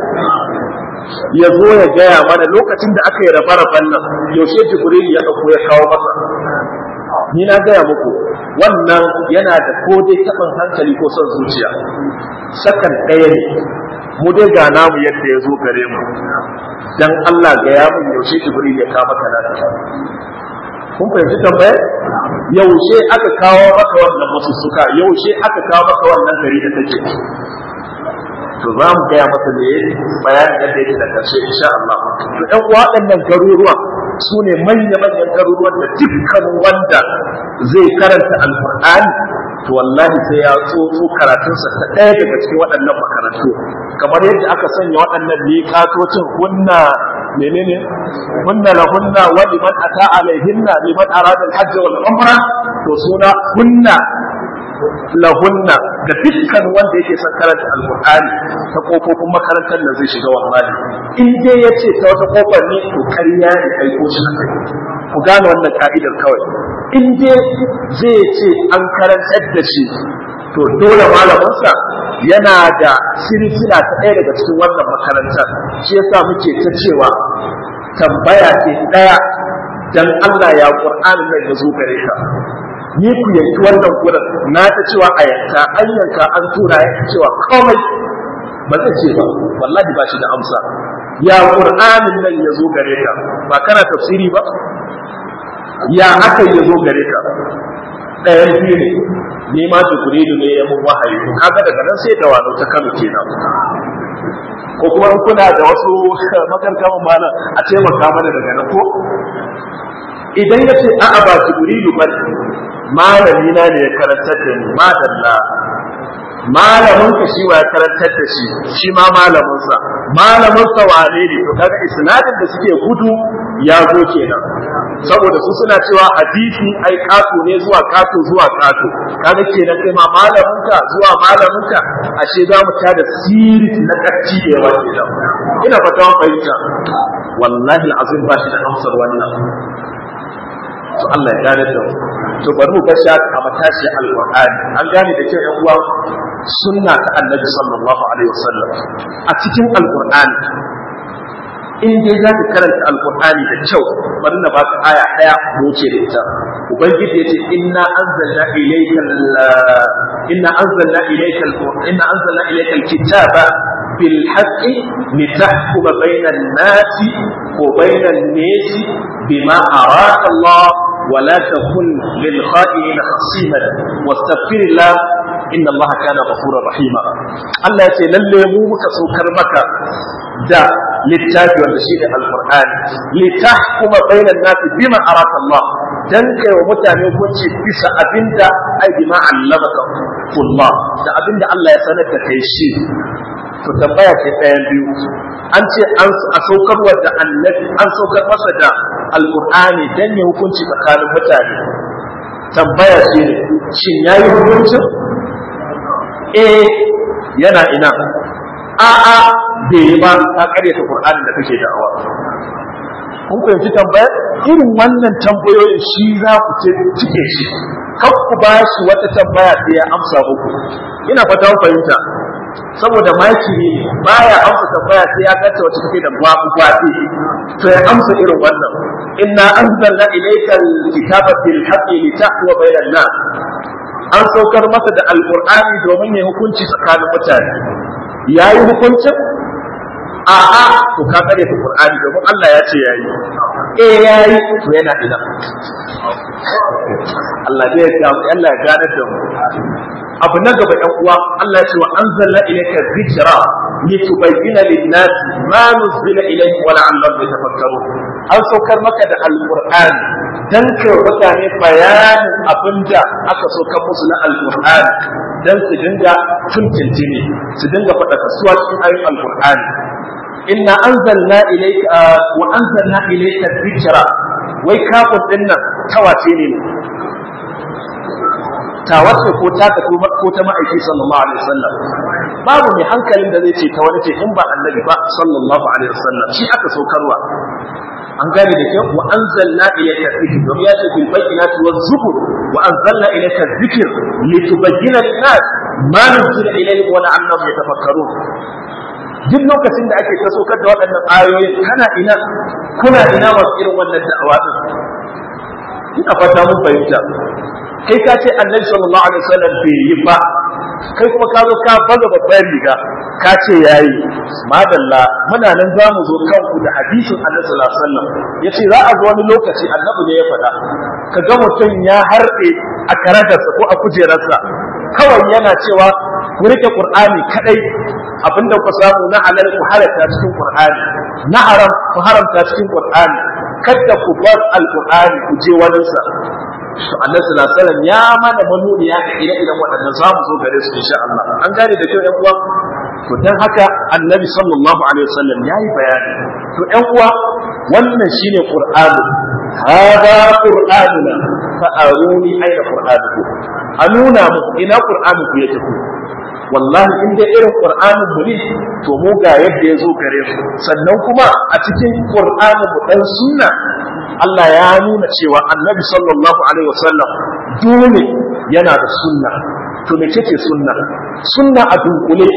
ya zo ya gaya mana lokacin da aka yi rabe-raben nan yaushe jibril ya ɗauko ya kawo masa ni na gaya muku wannan yana da ko dai taɓin hankali ko son zuciya sakan ɗaya ne mu dai ga namu yadda ya zo gare mu dan Allah ga ya mun yaushe Jibril ya kawo maka naka kun fahimci tambayar yaushe aka kawo maka wannan masussuka yaushe aka kawo maka wannan gari da take to za mu gaya masa ne bayanin yadda yake da karshe insha Allah to ɗan waɗannan garuruwan su ne manya-manyan garuruwan da dukkan wanda zai karanta alkur'ani to wallahi sai ya tsotso karatunsa ta ɗaya daga cikin waɗannan makarantu kamar yadda aka sanya waɗannan miƙatocin hunna menene hunna la hunna wa liman ata alaihinna liman arada al-hajj wal umra to suna hunna lahunna da dukkan wanda yake son karanta alqur'ani ta kofofin makarantar da zai shiga wallahi in dai yace ta wata kofar ne to ƙarya ne kai ko shi akai ku gane wannan ka'idar kawai in dai zai ce an karantar da shi to dole malaminsa yana da silsila ta ɗaya daga cikin wannan makarantar shi yasa muke ta cewa tambaya ce ɗaya dan Allah ya Qur'anin nan ya zo gare ka ni ku yanki wannan gurin na ta cewa a yanka an yanka an tura ya cewa komai ba zai ce ba wallahi ba shi da amsa ya qur'anin nan ya zo gare ka ba kana tafsiri ba ya aka ya zo gare ka ɗayan biyu ne ni ma jibrilu ne ya mun wahayi kaga daga nan sai da wano ta Kano kenan ko kuma in kuna da wasu makarkaman mana a taimaka mana daga nan ko idan ya ce a'a ba jibrilu ba malami na ne ya karantar da ni madalla malamin ka shi wa ya karantar da shi shi ma malamin sa malamin sa wane ne to kaga isnadin da suke gudu ya zo kenan saboda su suna cewa hadisi ai kato ne zuwa kato zuwa kato kaga kenan kai ma malamin ka zuwa malamin ka ashe za mu tada siri na kacci da yawa kenan ina fata fahimta wallahi alazim ba shi da amsar wannan to Allah ya gane da to bari mu bar a matashi alqur'ani an gane da kyau yan uwa sunna ta annabi sallallahu alaihi wasallam a cikin alqur'ani in dai za ka karanta alqur'ani da kyau bari na baka aya daya mu ce da ita ubangiji yace inna anzalna ilayka inna anzalna ilayka inna anzalna ilayka alkitaba بالحق لتحكم بين الناس وبين الناس بما أراك الله ولا تكن للخائنين خصيما واستغفر الله inna Allah kana ghafurur rahima Allah ya ce lalle mu muka saukar maka da littafi wanda shi ne alqur'ani litahkuma bainan nasi bima araka Allah dan kai wa mutane hukunci bisa abinda ai bima allamaka Allah da abinda Allah ya sanar da kai shi to tambaya ce ɗayan biyu an ce an a saukarwa da annabi an saukar masa da alqur'ani dan ya hukunci tsakanin mutane tambaya ce ne shin yayi hukuncin eh yana ina a'a bai yi ba ka karyata qur'ani da kake da'awa kun fahimci tambayar irin wannan tambayoyin shi za ku ce cike shi kan ku ba shi wata tambaya sai ya amsa muku ina fata kun fahimta saboda maki ne baya amsa tambaya sai ya kace wata take da babu gwadi to ya amsa irin wannan inna anzalna ilayka alkitaba bil haqqi litahwa bainan nas an saukar masa da alqur'ani domin ya hukunci tsakanin mutane yayi hukuncin a'a to ka kare ta qur'ani domin Allah ya ce yayi eh yayi to yana ina Allah zai ya Allah ya gane da mu abu na gaba ɗan uwa Allah ya ce wa anzalna ilayka dhikra litubayyana lin-nas ma nuzila ilayhim wa la'allahum yatafakkarun an saukar maka da alqur'ani dan kai mutane bayanin abinda aka saukar musu na alqur'ani dan su dinga tuntuntuni su dinga faɗa kasuwa cikin ayoyin alqur'ani inna anzalna ilayka wa anzalna ilayka dhikra wai kafin dinnan tawace ne ta wace ko ta ka ko ta ma'aiki sallallahu alaihi wasallam babu mai hankalin da zai ce ta wani ce in ba annabi ba sallallahu alaihi wasallam shi aka saukarwa an gane da kyau wa anzalna ilayka dhikr domin ya ce bil bayyinati waz zubur wa anzalna ilayka dhikr litubayyana lin-nas ma nuzila ilayhim wa la'allahum yatafakkarun duk lokacin da ake ta saukar da waɗannan ayoyin kana ina kuna ina masu irin wannan da'awa din ina fata mun fahimta kai ka ce annabi sallallahu alaihi wasallam bai yi ba kai kuma ka zo ka baza babbar riga ka ce yayi madalla muna nan za mu zo kanku da hadisin annabi sallallahu alaihi wasallam yace za a zo wani lokaci annabi ne ya faɗa ka ga mutum ya harɗe a karagarsa ko a kujerarsa kawai yana cewa ku rike qur'ani kadai abinda ku samu na halal ku halatta cikin qur'ani na haram ku haramta cikin qur'ani kada ku bar alqur'ani ku je waninsa to annabi sallallahu alaihi wasallam ya mana manuniya ga ire-iren waɗannan za mu zo gare su insha Allah an gane da kyau ƴan uwa to dan haka annabi sallallahu alaihi wasallam yayi bayani to ƴan uwa wannan shine qur'ani hada qur'anuna fa aruni ayna qur'anuku a nuna mu ina qur'anuku yake ku wallahi in dai irin qur'anin mu ne to mu ga yadda ya zo gare mu sannan kuma a cikin qur'anin mu dan sunna Allah ya nuna cewa annabi sallallahu alaihi wasallam dole yana da sunna to me ce sunna sunna a dunkule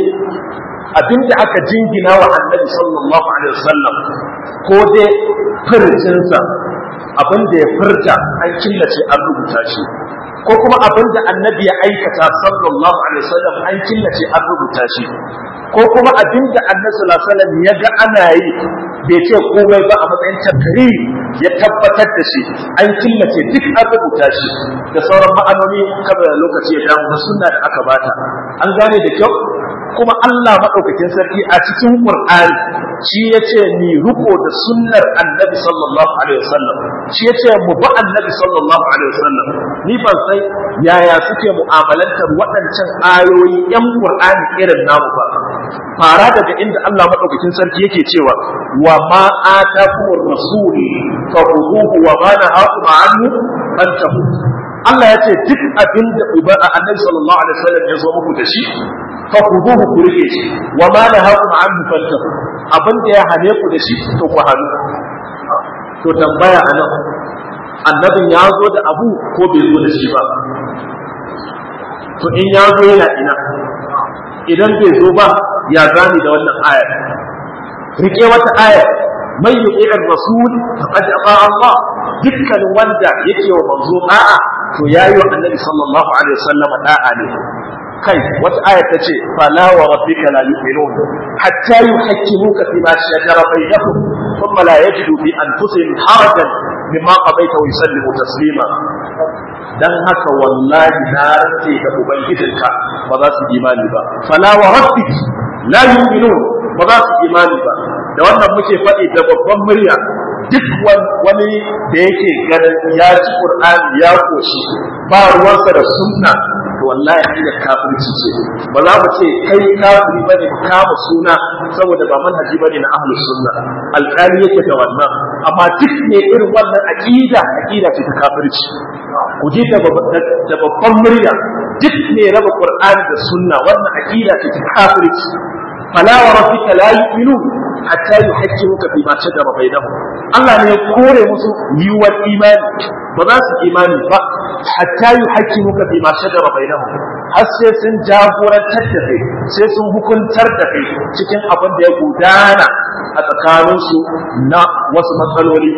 abinda aka jingina wa annabi sallallahu alaihi wasallam ko dai furcinsa abinda ya furta an killace an rubuta shi ko kuma abinda annabi ya aikata sallallahu alaihi wasallam an killace an rubuta shi ko kuma abinda annabi sallallahu alaihi wasallam ya ga ana yi bai ce komai ba a matsayin takkari ya tabbatar da shi an killace duk an rubuta shi da sauran ma'anoni kamar lokaci ya damu na sunna da aka bata an gane da kyau kuma Allah maɗaukakin sarki a cikin Qur'ani shi ya ce ni riko da sunnar annabi sallallahu alaihi wasallam shi ya ce mu bi annabi sallallahu alaihi wasallam ni ban sai yaya suke mu'amalantar waɗancan ayoyi yan Qur'ani irin namu ba fara daga inda Allah maɗaukakin sarki yake cewa wa ma atakumur rasul fa khuduhu wa ma nahakum anhu fantahu Allah ya ce duk abin da uba a annabi sallallahu alaihi wasallam ya zo muku da shi fa khuduhu ku rike shi wa ma nahakum anhu fantahu abin da ya hane ku da shi to ku hannu to tambaya anan annabin ya zo da abu ko bai zo da shi ba to in ya zo yana ina idan bai zo ba ya gani da wannan ayar rike wata ayar man yuqi'ir rasul faqad ata Allah dukkan wanda yake wa manzo da'a to yayi wa annabi sallallahu alaihi wasallam da'a ne kai wata aya ta ce fala wa rabbika la yu'minun hatta yuhaqqimuka fi ma shajara bainahum thumma la yajidu fi anfusihim harajan mimma qadaita wa yusallimu taslima dan haka wallahi na rantse da ubangijinka ba za su imani ba fala wa rabbik la yu'minun ba za su imani ba da wannan muke faɗi da babban murya duk wani da yake ganin ya ci qur'ani ya koshi ba ruwansa da sunna to wallahi hanyar kafirci ce ba za mu ce kai kafiri bane kama suna saboda ba manhaji bane na ahlus sunna alƙali yake da wannan amma duk ne irin wannan aqida aqida ce ta kafirci ku ji da babban murya duk ne raba qur'ani da sunna wannan aqida ce ta kafirci fala wa rabbika la yu'minun hatta yuhaqqimuka fi ma shajara bainahum Allah ne ya kore musu yiwuwar imani ba za su imani ba hatta yuhaqqimuka fi ma shajara bainahum har sai sun jagorantar da kai sai sun hukuntar da kai cikin abin da ya gudana a tsakaninsu na wasu matsaloli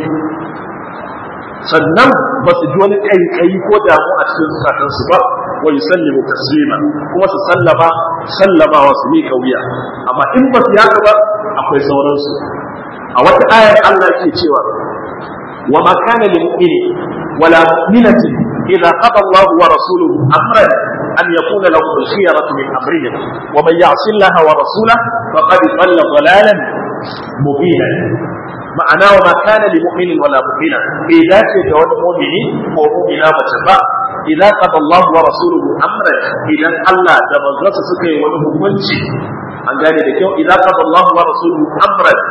sannan ba su ji wani ƙaiƙayi ko damu a cikin zukatansu ba wa yusallimu taslima kuma su sallama sallamawa su miƙa wuya amma in ba su yaka ba akwai sauransu a wata ayar Allah ke cewa wa ma kana lil mu'mini wala mu'minatin idza qada Allah wa rasuluhu amran an yakuna lahum al-khiyaratu min amrihim wa man ya'si Allah wa rasulahu faqad dhalla dhalalan mubina ma'ana wa ma kana lil mu'minin wala mu'mina bai dace da wani mu'mini ko mu'mina mace ba idza qada Allah wa rasuluhu amran idan Allah da manzonsa suka yi wani hukunci an gane da kyau idza qada Allah wa rasuluhu amran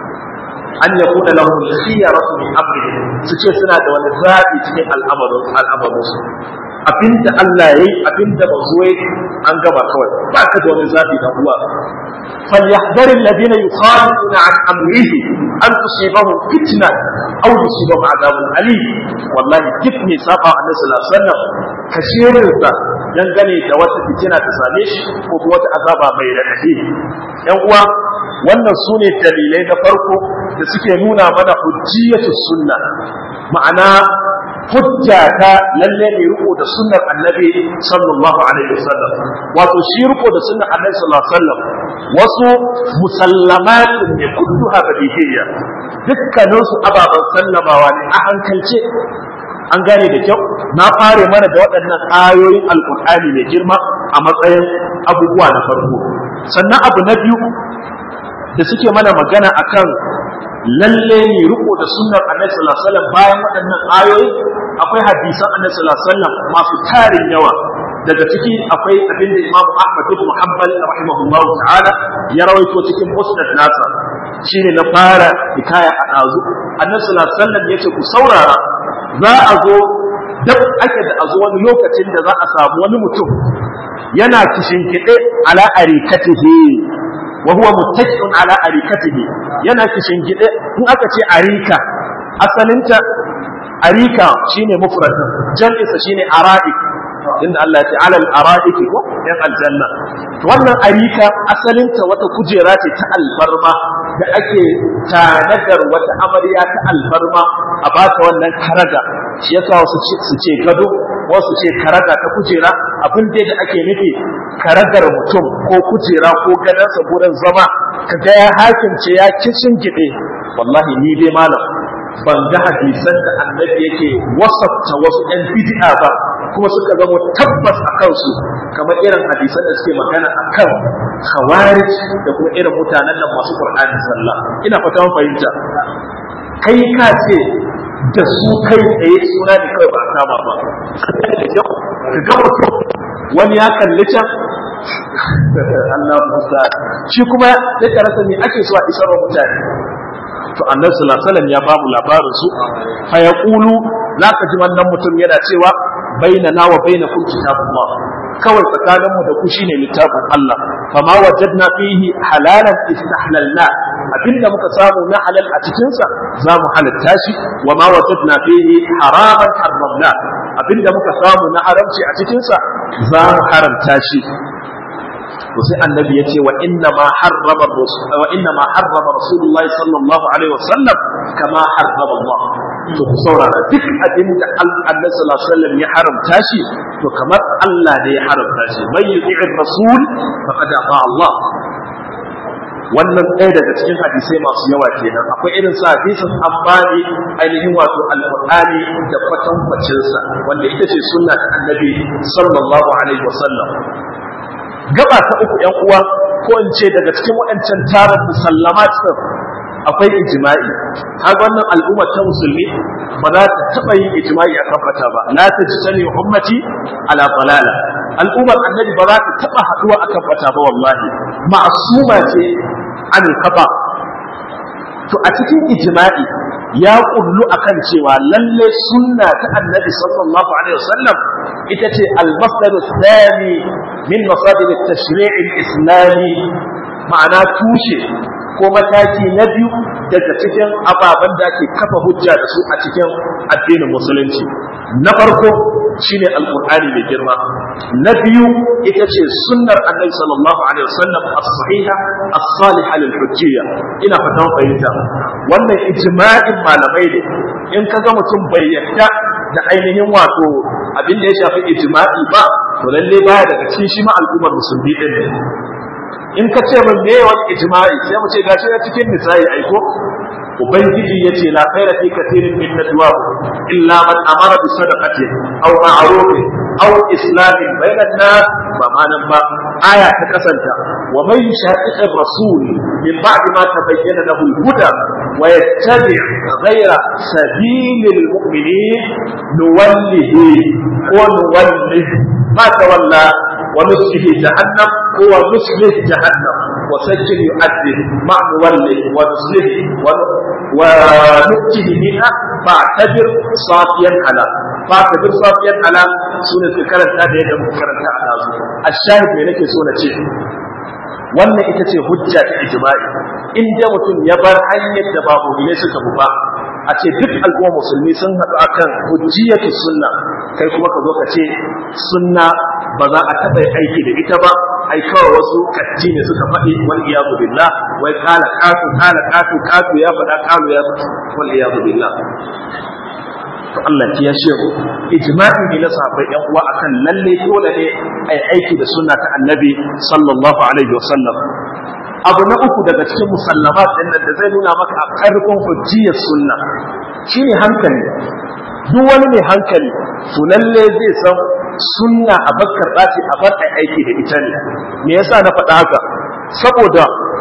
an yakuna lahum khiyaratu min amrihim su ce suna da wani zabi cikin al'amarin al'amarin su abinda Allah yayi abinda manzo yayi an gaba kawai ba ka da wani zabi da uwa فليحذر الذين يخالفون عن امره ان تصيبهم فتنه او يصيبهم عذاب اليم والله كيفني ساقا النبي صلى الله عليه وسلم kashirinsa dangane da wata fitina ta same shi ko wata azaba mai raɗaɗi yan uwa wannan su ne dalilai na farko da suke nuna mana hujjiyatu sunna ma'ana hujja ta lalle ne riko da sunnar annabi sallallahu alaihi wasallam wato shi riko da sunnar annabi sallallahu alaihi wasallam wasu musallamatin ne kulluha badihiyya dukkanin su ababan sallamawa ne a hankalce an gane da kyau na fare mana da waɗannan ayoyin alkur'ani mai girma a matsayin abubuwa na farko sannan abu na biyu da suke mana magana akan lalle ne riko da sunnar annabi sallallahu alaihi wasallam bayan waɗannan ayoyi akwai hadisan annabi sallallahu alaihi wasallam masu tarin yawa daga ciki akwai abin da Imam Ahmad ibn Hanbal rahimahullahu ta'ala ya rawaito cikin musnad nasa shine na fara hikaya a dazu annabi sallallahu alaihi wasallam yace ku saurara za a zo dab ake da a zo wani lokacin da za a samu wani mutum yana kishin kiɗe ala arikatihi wa huwa muttaqiun ala arikatihi yana kishin gide in aka ce arika asalinta arika shine mufradin jam'insa shine ara'ik inda Allah ya ce alal ara'iki ko yan aljanna to wannan arika asalinta wata kujera ce ta alfarma da ake tanadar wata amarya ta alfarma a bata wannan karaga shi yasa wasu su ce gado wasu ce karaga ta kujera abin da ake nufi karagar mutum ko kujera ko gadansa gurin zama kaga ya hakimce ya kishin gide wallahi ni dai malam ban ga hadisan da annabi yake wasafta wasu ɗan bid'a ba kuma suka zama tabbas a kansu kamar irin hadisan da suke magana a kan khawarij da kuma irin mutanen nan masu qur'ani sallah ina fata mun fahimta kai ka ce da su kai tsaye suna ne kawai ba a kama ba ka ga mutum wani ya kalli can Allah musa shi kuma ya karasa ne ake so a isar wa mutane to annabi sallallahu alaihi wasallam ya ba mu labarin su fa yaqulu zaka ji wannan mutum yana cewa bainana wa bainakum kitabullah kawai tsakanin mu da ku shine littafin Allah fama wajadna fihi halalan istahlalna abinda muka samu na halal a cikin sa za mu halatta shi wa ma wajadna fihi haraman harramna abinda muka samu na haramci a cikin sa za mu haramta shi to sai annabi ya ce wa inna ma harrama wa inna ma harrama rasulullahi sallallahu alaihi wasallam kama harrama Allah to ku saurara duk abin da annabi sallallahu alaihi wasallam ya haramta shi to kamar Allah ne ya haramta shi man yuti'ir rasul faqad ata Allah wannan ɗaya daga cikin hadisai masu yawa kenan akwai irin sa hadisin ambani ainihin wato alqur'ani da kwatankwacin sa wanda ita ce sunna ta annabi sallallahu alaihi wasallam gaba ta uku yan uwa ko in ce daga cikin waɗancan tarin musallamat din akwai ijma'i kaga wannan al'umma ta musulmi ba za ta taɓa yin ijma'i a kan fata ba la ta ji sani ummati ala dalala al'ummar annabi ba za ta taɓa haɗuwa a kan fata ba wallahi ma'asuma ce anil kafa to a cikin ijma'i ya kullu akan cewa lalle sunna ta annabi sallallahu alaihi wasallam ita ce al-masdar thani min masadir at-tashri' al-islami ma'ana tushe ko mataki na biyu daga cikin ababen da ake kafa hujja da su a cikin addinin musulunci na farko shine alqur'ani mai girma na biyu ita ce sunnar annabi sallallahu alaihi wasallam as-sahiha as-saliha lil hujjiyya ina fatan fahimta wannan ijma'in malamai ne in kaga mutum bai yarda da ainihin wato abin da ya shafi ijma'i ba to lalle baya daga cikin shi ma al'ummar musulmi din ne in ka ce min me wani ijma'i sai mu ce gashi na cikin nisa'i aiko ubangiji yace la khaira fi kathirin min najwa illa man amara bi sadaqati aw ma'ruf aw islamin bayna an-nas ba manan ba aya ta kasanta wa man yushaqiq ar-rasul min ba'd ma tabayyana lahu al-huda wa yattabi' ghayra sabilil mu'minin nuwallihi wa nuwallihi ma tawalla wa nuslihi jahannam huwa nuslihi jahannam وسجل يؤذن مع مولي ونصله ونؤته منها فاعتبر صافيا على فاعتبر صافيا على سنة كرنت هذا يدعو كرنت على الشاهد من لك سنة شيء wannan ita ce hujja ta ijma'i in da mutum ya bar hanyar da babu ne suka bu ba a ce duk al'umma musulmi sun haɗu akan hujjiyatu sunna kai kuma ka zo ka ce sunna ba za a taɓa aiki da ita ba ai kawai wasu katti ne suka faɗi wal iyadu billah wai kala katu kala katu katu ya faɗa kalu ya faɗa wal iyadu billah to Allah ya ce ku ijma'i ne na sahabbai yan uwa akan lalle dole ne ai aiki da sunna ta annabi sallallahu alaihi wasallam abu na uku daga cikin musallamat din da zai nuna maka a karfin hujjiyar sunna shine hankali duk wani mai hankali to lalle zai san sunna a bakkar ɗaci a bar aiki da ita ne me yasa na faɗa haka saboda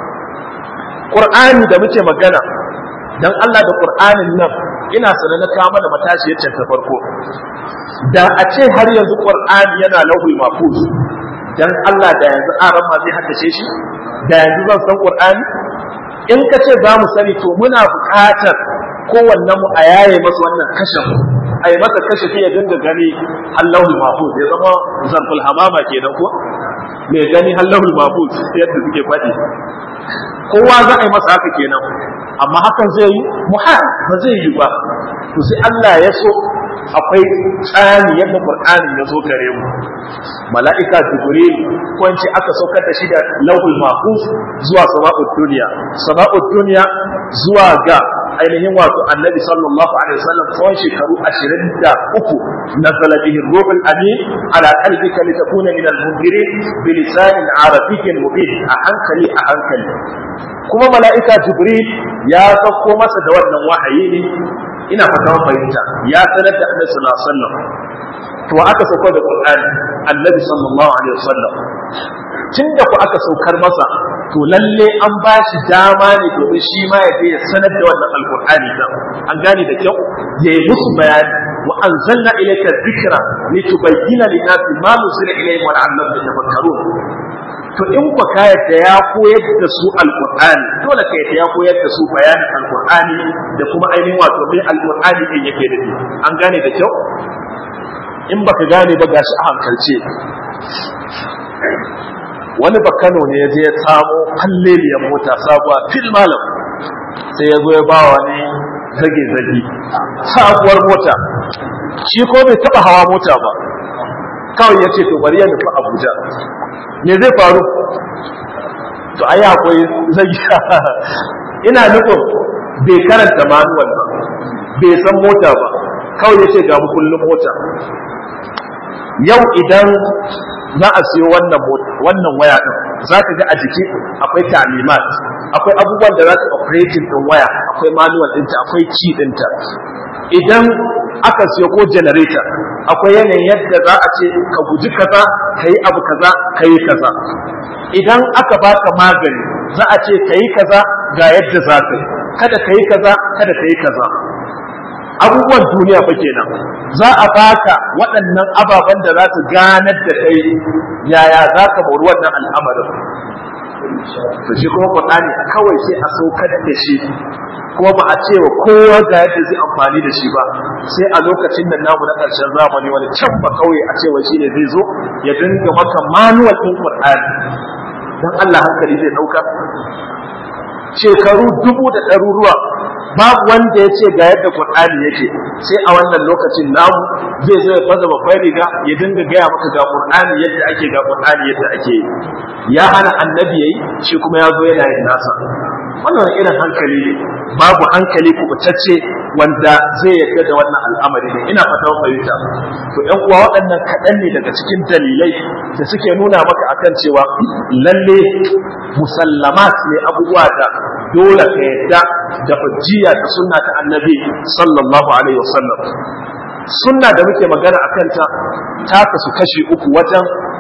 ƙur'ani da muke magana dan Allah da ƙur'anin nan ina sanar na kawo mana matashi yacce ta farko da a ce har yanzu ƙur'ani yana lauhul mahfuz dan Allah da yanzu aran ma zai haddace shi da yanzu zan san ƙur'ani in ka ce za mu sani to muna buƙatar kowannen mu a yaye masa wannan kashin a yi masa kashe ya dinga gani hallahul mahfuz ya zama zarful hamama kenan ko mai gani hallahul mahfuz yadda suke faɗi kowa za a yi masa haka kenan amma hakan zai yi muhal ba zai yi ba to sai Allah ya so akwai tsani yadda Qur'ani ya zo gare mu mala'ika jibril ko in ce aka saukar da shi da lauhul mahfuz zuwa sama'ud duniya sama'ud duniya zuwa ga ainihin wato annabi sallallahu alaihi wasallam tsawon shekaru 23 nazala bihi ruhul amin ala qalbika litakuna min al-munzirin bi lisanin arabiyyin mubin a hankali a hankali kuma mala'ika jibril ya sauko masa da wannan wahayi ne ina fata fahimta ya sanar da annabi sallallahu alaihi wasallam to aka sauko da qur'ani annabi sallallahu alaihi wasallam tun da ku aka saukar masa to lalle an ba shi dama ne domin shi ma ya je ya sanar da wannan alqur'ani da an gane da kyau ya yi musu bayani wa anzalna ilayka dhikra litubayyana lin-nasi ma nuzila ilayhim wa la'allahum yatafakkarun to in ku ka yadda ya koyar da su alqur'ani dole ka yadda ya koyar da su bayanin alqur'ani da kuma ainihin wato mai alqur'ani din yake da an gane da kyau in baka gane ba gashi a hankalce wani bakano ne ya je ya samo halleliyar mota sabuwa fil malam sai ya zo ya ba wani zage-zage sabuwar mota shi ko bai taba hawa mota ba kawai ya ce to bari ya nufi abuja me zai faru to ai akwai zai ina nufin bai karanta manuwal ba bai san mota ba kawai ya ce ga kullum mota yau idan za a siyo wannan wannan waya din za ka ga a jiki akwai talimat akwai abubuwan da za ta operating din waya akwai manual ɗinta akwai key ɗinta idan aka siyo ko generator akwai yanayin yadda za a ce ka guji kaza ka yi abu kaza ka yi kaza idan aka baka magani za a ce ka yi kaza ga yadda za ka yi kada ka yi kaza kada ka yi kaza abubuwan duniya fa kenan za a baka waɗannan ababen da za su ganar da kai yaya za ka mori wannan al'amarin to shi kuma Qur'ani kawai sai a saukar da shi kuma ba a ce wa kowa ga yadda zai amfani da shi ba sai a lokacin da namu na ƙarshen zamani wani can ba kawai a cewa shi ne zai zo ya dinga maka manuwal ɗin Qur'ani dan Allah hankali zai ɗauka shekaru dubu da ɗaruruwa babu wanda ya ce ga yadda Qur'ani yake sai a wannan lokacin namu zai zo ya faza babbar riga ya dinga gaya maka ga Qur'ani yadda ake ga Qur'ani yadda ake yi ya hana annabi yayi shi kuma ya zo yana yin nasa wannan irin hankali ne babu hankali kubutacce wanda zai yarda da wannan al'amari ne ina fata fahimta to ƴan uwa waɗannan kaɗan ne daga cikin dalilai da suke nuna maka akan cewa lalle musallamat ne abubuwa da dole ka yadda da hujjiya da sunna ta annabi sallallahu alaihi wasallam sunna da muke magana akan ta ta kasu kashi uku wajen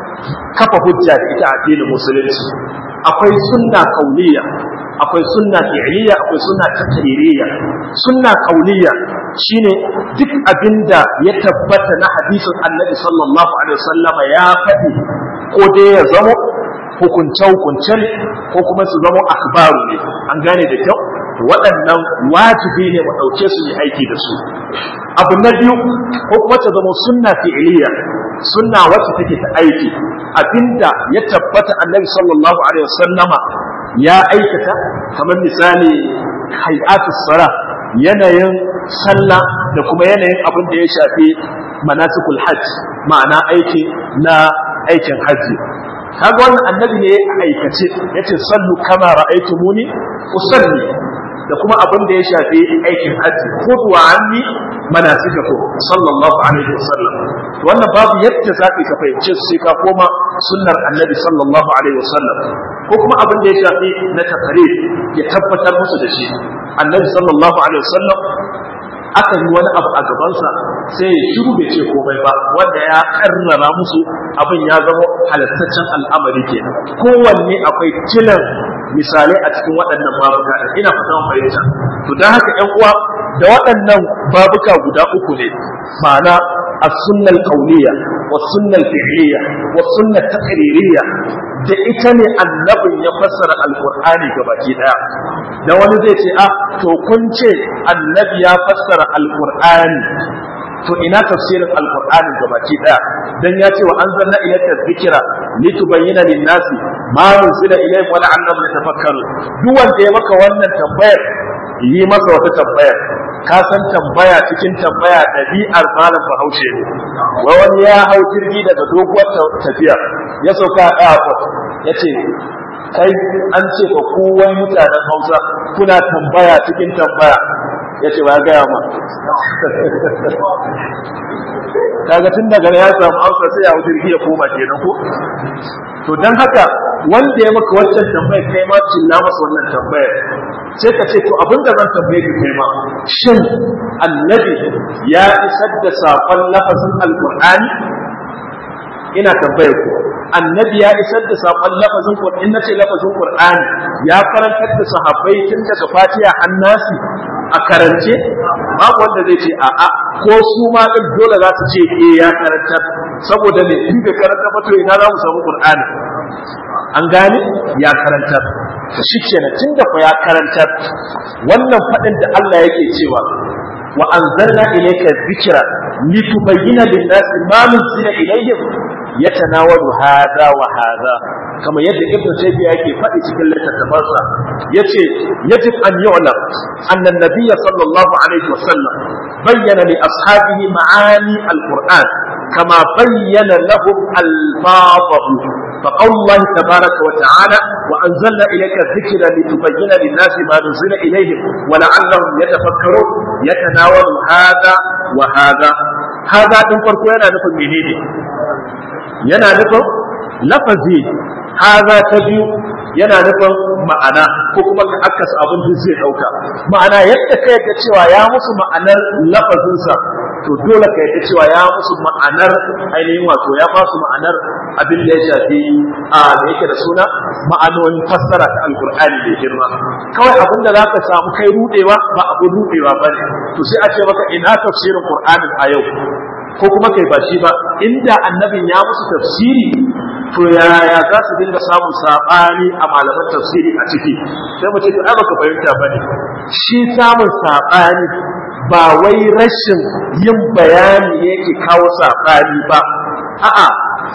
kafa hujja da ita a addinin musulunci akwai sunna kauniya akwai sunna fi'liya akwai sunna takririya sunna kauniya shine duk abinda ya tabbata na hadisin annabi sallallahu alaihi wasallama ya faɗi ko dai ya zama hukunce hukunce ne ko kuma su zama akbaru ne an gane da kyau waɗannan wajibi ne mu ɗauke su yi aiki da su abu na biyu ko kuma ta zama sunna fi'liya sunna wacce take ta aiki abinda ya tabbata annabi sallallahu alaihi wasallama ya aikata kamar misali hay'atus sala yanayin sallah da kuma yanayin abin da ya shafi manasikul hajj ma'ana aiki na aikin hajji kaga wannan annabi ne a aikace yace sallu kama ra'aytumuni usalli da kuma abin da ya shafi aikin hajji khudhu anni manasikakum sallallahu alaihi wasallam wannan babu yadda zaka ka fahimce su sai ka koma sunnar annabi sallallahu alaihi wasallam ko kuma abin da ya shafi na takarir ya tabbatar musu da shi annabi sallallahu alaihi wasallam aka yi wani abu a gabansa sai ya shiru bai ce komai ba wanda ya karrara musu abin ya zama halattaccen al'amari kenan kowanne akwai kilan misalai a cikin waɗannan babuka ina fatan fahimta to don haka ƴan uwa da waɗannan babuka guda uku ne ma'ana as-sunnah al-qawliyya was-sunnah al-fi'liyya was-sunnah taqririyya da ita ne annabin ya fassara alqur'ani gabaki daya da wani zai ce ah to kun ce annabi ya fassara alqur'ani to ina tafsirin alqur'ani gabaki daya dan ya ce wa anzalna ilayka dhikra litubayyana lin-nasi ma nuzila ilayhim wa la'annahum yatafakkarun duk wanda ya maka wannan tambayar yi masa wata tambayar ka san tambaya cikin tambaya ɗabi'ar malam bahaushe ne wai wani ya hau jirgi daga doguwar tafiya ya sauka a airport ya ce kai an ce ka kowai mutanen hausa kuna tambaya cikin tambaya ya ce ba ya gaya ma kaga tun daga ya samu hausa sai ya hau jirgi ya koma kenan ko to don haka wanda ya maka wancan tambayar kai ma cilla masa wannan tambayar sai ka ce to abin da zan tambaye ka kai ma shin annabi ya isar da saƙon lafazin alƙur'ani ina tambayar ku annabi ya isar da saƙon lafazin qur'ani in nace lafazin qur'ani ya karantar da sahabbai tun daga fatiha annasi a karance babu wanda zai ce a'a ko su ma din dole za su ce eh ya karantar saboda ne in bai karanta ba to ina za mu samu qur'ani an gane ya karantar to shikenan tunda fa ya karantar wannan fadin da Allah yake cewa wa anzalna ilayka dhikra litubayyana lin-nasi ma nuzila ilayhim yatanawalu hadha wa hadha kama yadda ibnu taymiya yake faɗi cikin littattafansa yace yajib an yu'lam anna an-nabiy sallallahu alaihi wasallam bayyana li ashabihi ma'ani al-qur'an kama bayyana lahum alfadahu فقول الله تبارك وتعالى وأنزلنا إليك الذكر لتبين للناس ما نزل إليهم ولعلهم يتفكرون يتناول هذا وهذا هذا تنفر كوينا نفر منيني yana nufin lafazi haza ta biyu yana nufin ma'ana ko kuma ka akasa abin da zai dauka ma'ana yadda ka yadda cewa ya musu ma'anar lafazinsa to dole ka yadda cewa ya musu ma'anar ainihin wato ya ba su ma'anar abin da ya shafi a da yake da suna ma'anonin fassara ta alkur'ani da girma kawai abin da zaka samu kai rudewa ba abin rudewa bane to sai a ce maka ina tafsirin qur'anin a yau ko kuma kai ba shi ba inda annabin ya musu tafsiri to yaya za su dinga samun saɓani a malaman tafsiri a ciki sai mu ce to ai baka fahimta bane shi samun saɓani ba wai rashin yin bayani ne yake kawo saɓani ba a'a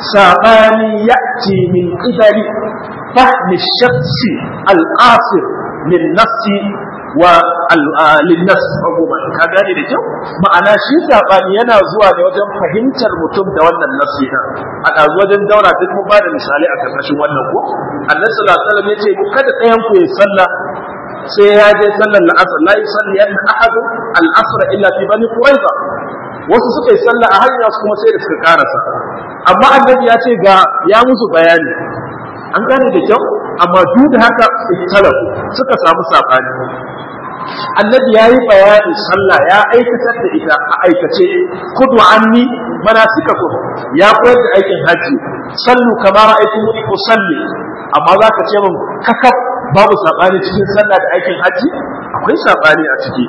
saɓani ya'ti min qibali fahmi shakhsi al-qasir min nafsi wa linnas umuman ka gane da kyau ma'ana shi sabani yana zuwa ne wajen fahimtar mutum da wannan nafsi na a ɗazu wajen daura duk mun bada misali a karkashin wannan ko annabi sallallahu alaihi wasallam yace kada ɗayan ku ya sallah sai ya je sallar la'asar la yusalli yanna ahadu al-asr illa fi bani quraiza wasu suka yi sallah a hanya su kuma sai da suka karasa amma annabi ya ce ga ya musu bayani an gane da kyau amma duk da haka ikhtalafu suka samu sabani annabi yayi bayanin sallah ya aikatar da ita a aikace kudu anni manasikakum ya koyar da aikin haji sallu kama ra'aytumuni usalli amma zaka ce min kakaf babu sabani cikin sallah da aikin haji akwai sabani a ciki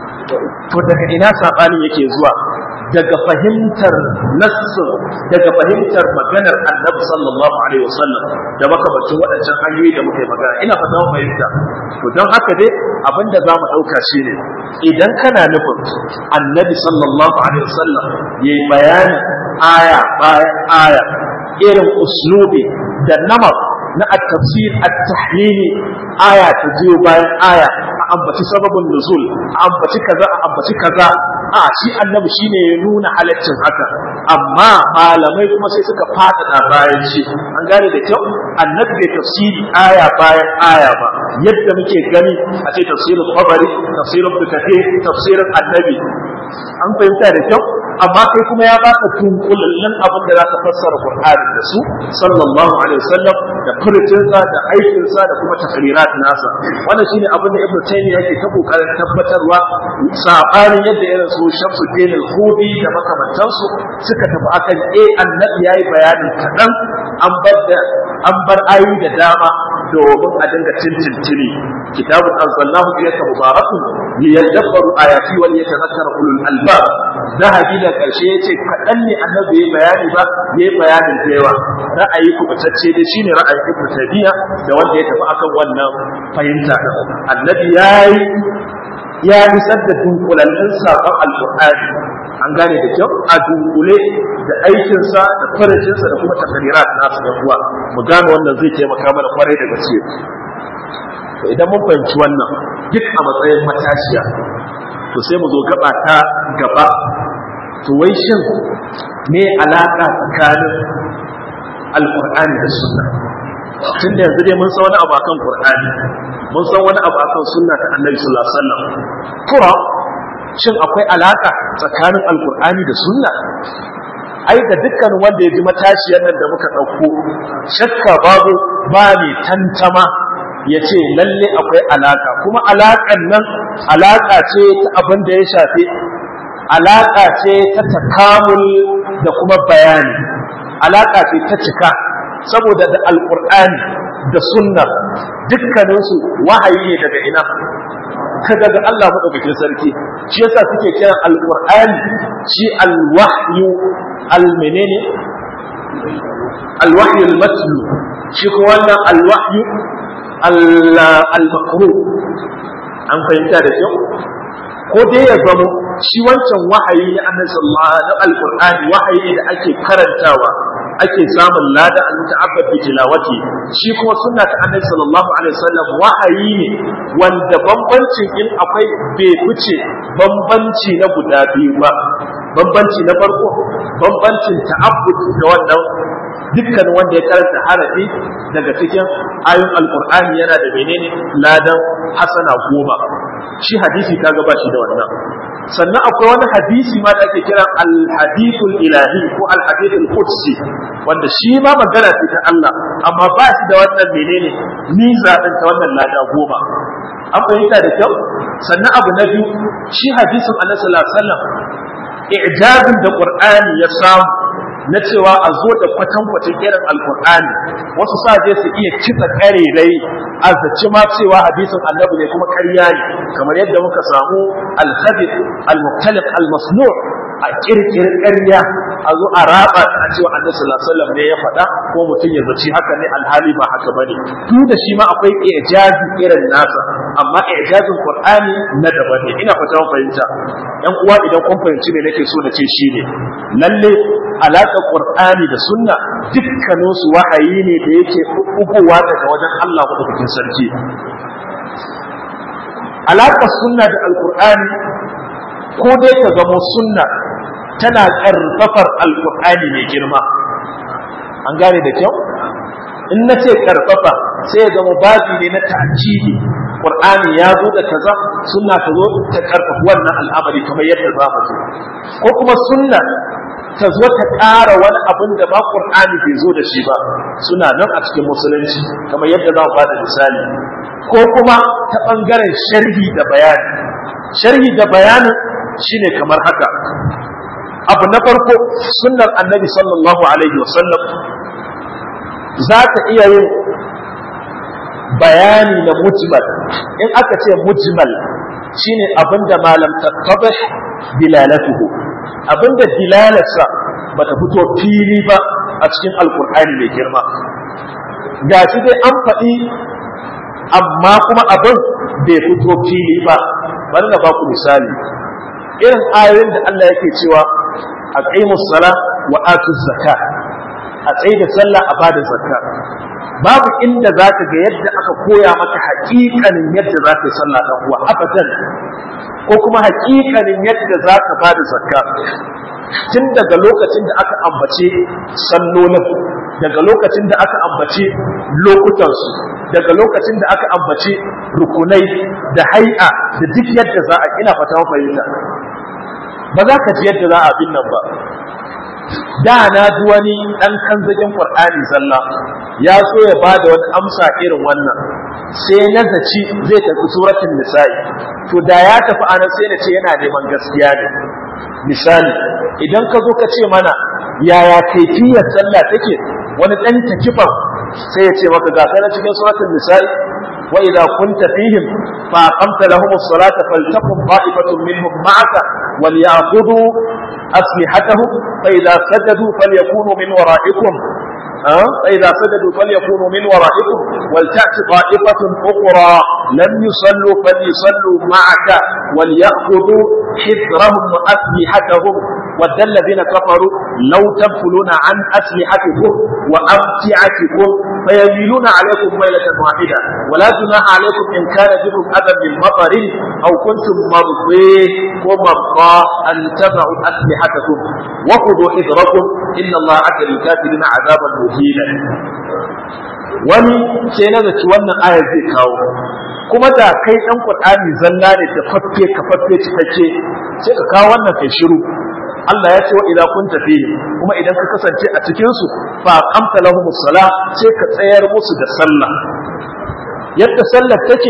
to daga ina sabani yake zuwa daga fahimtar nassin daga fahimtar maganar annabi sallallahu alaihi wasallam da makamancin waɗancan hanyoyi da muka yi magana ina fata mu fahimta to don haka dai abin da zamu ɗauka shine idan kana nufin annabi sallallahu alaihi wasallam yayi bayanin aya bayan aya irin uslubi da namar na at-tafsir at-tahlili aya ta biyo bayan aya a ambaci sababin nuzul a ambaci kaza a ambaci kaza a shi annabi shine ya nuna halaccin haka amma malamai kuma sai suka fadada bayan shi an gane da kyau annabi bai tafsiri aya bayan aya ba yadda muke gani a ce tafsirin tabari tafsirin bukate tafsirin annabi an fahimta da kyau amma kai kuma ya baka tunkulallen abin da za ka fassara Qur'ani da su sallallahu alaihi wasallam da furucinsa da aikinsa da kuma takrirat nasa wannan shine abin da Ibn Taymiyyah yake ta kokarin tabbatarwa sabanin yadda irin su Shamsuddin al-Khudi da makamantansu suka tafi akan eh annabi yayi bayanin kadan an bar da an bar ayoyi da dama domin a dinga tintintini kitabun anzalnahu ilayka mubarakun liyadabbaru ayati wal yatadhakkara ulul albab zahabi da karshe yace kadan ne annabi yayi bayani ba yayi bayanin da yawa ra'ayi kubutacce dai shine ra'ayin Ibn Taymiyyah da wanda ya tafi akan wannan fahimta annabi yayi ya isar da dunkulallin saƙon alƙur'ani an gane da kyau a dunkule da aikinsa da farajinsa da kuma takarirat nasu da kuwa mu gane wannan zai taimaka mana kwarai da gaske to idan mun fahimci wannan duk a matsayin matashiya to sai mu zo gaba ta gaba to wai shin me alaka tsakanin alƙur'ani da sunna tun da yanzu dai mun san wani abu akan qur'ani mun san wani abu akan sunna ta annabi sallallahu alaihi wasallam kura shin akwai alaka tsakanin alqur'ani da sunna ai da dukkan wanda ya ji matashiyar nan da muka ɗauko shakka babu ba mai tantama ya ce lalle akwai alaka kuma alaƙan nan alaka ce ta abin da ya shafi alaka ce ta takamul da kuma bayani alaka ce ta cika saboda da alƙur'ani da sunna dukkaninsu wahayi ne daga ina ta daga Allah maɗaukakin sarki shi yasa suke kiran alƙur'ani shi alwahyu almenene alwahyu almatlu shi ko wannan alwahyu almakru an fahimta da kyau ko dai ya zamo shi wancan wahayi na annabi sallallahu alaihi alqur'ani wahayi da ake karantawa ake samun lada al muta'abbad bi tilawati shi kuma sunna ta annabi sallallahu alaihi wasallam wahayi ne wanda bambancin in akwai bai fice bambanci na guda biyu ba bambanci na farko bambancin ta'abbud da wannan dukkan wanda ya karanta harafi daga cikin ayoyin alkur'ani yana da menene ladan hasana goma shi hadisi kaga ba shi da wannan sannan akwai wani hadisi ma da ake kira al-hadithul ilahi ko al-hadithul qudsi wanda shi ma magana ce ta Allah amma ba shi da wannan menene miza din ta wannan lada goma an fahimta da kyau sannan abu na biyu shi hadisin annabi sallallahu alaihi wasallam i'jazin da qur'ani ya samu na cewa a zo da kwatankwacin irin alkur'ani wasu sa je su iya kitsa karerai a zaci ma cewa hadisin annabi ne kuma karya ne kamar yadda muka samu al-khabith al-mukhtalif al-masnu' a kirkiri ƙarya a zo a raba a cewa annabi sallallahu alaihi wasallam ne ya faɗa ko mutum ya zaci haka ne alhali ba haka bane duk da shi ma akwai ijazi irin nasa amma ijazin qur'ani na daban ne ina fata mun fahimta yan uwa idan kun fahimci me nake so na ce shine lalle alaƙar qur'ani da sunna dukkanin su wahayi ne da yake ugowa daga wajen Allah madaukakin sarki alaƙar sunna da alqur'ani ko dai ta zamo sunna tana ƙarfafar alƙur'ani mai girma an gane da kyau in na ce ƙarfafa sai ya zama babi ne na ta'akidi ƙur'ani ya zo da kaza sunna ta zo ta ƙarfafa wannan al'amari kamar yadda za mu zo ko kuma sunna ta zo ta ƙara wani abin da ba ƙur'ani bai zo da shi ba suna nan a cikin musulunci kamar yadda za mu ba da misali ko kuma ta ɓangaren sharhi da bayani sharhi da bayanin shine kamar haka abu na farko sunnar annabi sallallahu alaihi wasallam za ta iya yin bayani na mujmal in aka ce mujmal shine abinda malam tattabih dilalatuhu abinda dilalarsa bata fito fili ba a cikin alkur'ani mai girma ga shi dai an faɗi amma kuma abin bai fito fili ba bari na baku misali irin ayoyin da Allah yake cewa a ƙaimus sala wa atuz zaka a tsaye da sallah a bada zakka babu inda za ka ga yadda aka koya maka haƙiƙanin yadda za ka yi sallah ɗan uwa abadan ko kuma haƙiƙanin yadda za ka bada zakka tun daga lokacin da aka ambace sallolin daga lokacin da aka ambace lokutansu daga lokacin da aka ambace rukunai da hai'a da duk yadda za a ina fata fahimta ba za ka ji yadda za a bin nan ba da na ji wani ɗan kanzagin ƙur'ani zalla ya so ya ba da wani amsa irin wannan sai na zaci zai tafi suratun nisa'i to da ya tafi anan sai na ce yana neman gaskiya ne misali idan ka zo ka ce mana yaya kaifiyar sallah take wani ɗan takifan sai ya ce maka ga na cikin suratun nisa'i wa idza kunta fihim fa aqamta lahum as-salata faltaqum qa'ifatun minhum ma'aka وليأخذوا أسلحتهم فإذا سجدوا فليكونوا من ورائكم أه؟ فإذا سجدوا فليكونوا من ورائكم ولتأت طائفة أخرى لم يصلوا فليصلوا معك وليأخذوا حذرهم وأسلحتهم ود الذين كفروا لو تغفلون عن أسلحتكم وأمتعتكم فيميلون عليكم ميلة واحدة ولا جناح عليكم إن كان بكم أذى من مطر أو كنتم مرضي ومرضى أن تضعوا أسلحتكم وخذوا حذركم إن الله عد للكافرين عذابا مهينا wani sai na zaci wannan aya zai kawo kuma da kai dan Qur'ani zalla ne da faffe ka faffe cikakke sai ka kawo wannan kai shiru Allah ya ce wa idza kunta fihi kuma idan ka kasance a cikin su fa qamta lahum sala sai ka tsayar musu da sallah yadda sallar take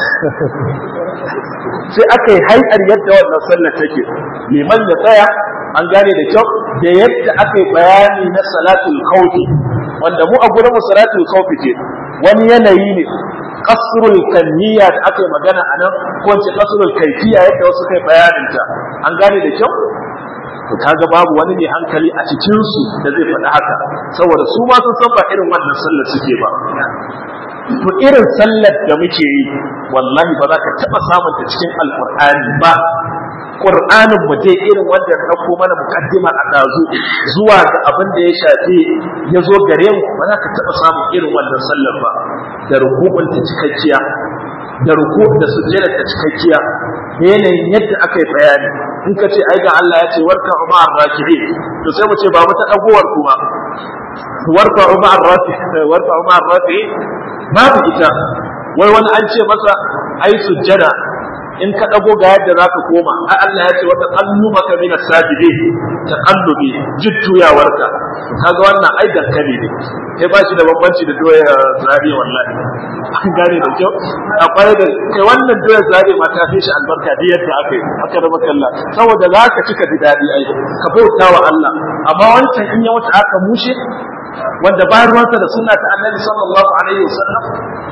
sai aka yi hai'ar yadda wannan sallar take liman ya tsaya an gane da kyau da yadda aka yi bayani na salatul khawfi wanda mu a gurin mu salatul khawfi ce wani yanayi ne kasrul kanniya da aka yi magana a nan ko ce kasrul kaifiya yadda wasu kai bayanin ta an gane da kyau to kaga babu wani mai hankali a cikin su da zai faɗi haka saboda su ma sun san ba irin wannan sallar suke ba to irin sallar da muke yi wallahi ba za ka taɓa samun ta cikin alƙur'ani ba Qur'anin mu dai irin wanda na ɗauko mana mukaddima a ɗazu zuwa ga abin da ya shafi ya zo gare mu ba za ka taɓa samun irin wannan sallar ba da rukubun ta cikakkiya da ruku da sujjada ta cikakkiya da yanayin yadda aka yi bayani in ka ce ai ga Allah ya ce warka umar raki'in to sai mu ce ba mu ta dagowar kuma warka umar raki'in warka umar raki'in babu ita wai wani an ce masa ai sujjada in ka dago ga yadda zaka koma ai Allah ya ce wa taqallubaka min as-sajidin taqallubi jujjuyawarka kaga wannan ai dankali ne kai ba shi da bambanci da doya zari wallahi an gane da kyau akwai da kai wannan doya zari ma ta fi shi albarka da yadda aka yi aka raba kalla saboda za ka cika ji daɗi ai ka bauta wa Allah amma wancan in ya wuce aka mushe wanda ba ruwansa da sunna ta annabi sallallahu alaihi wasallam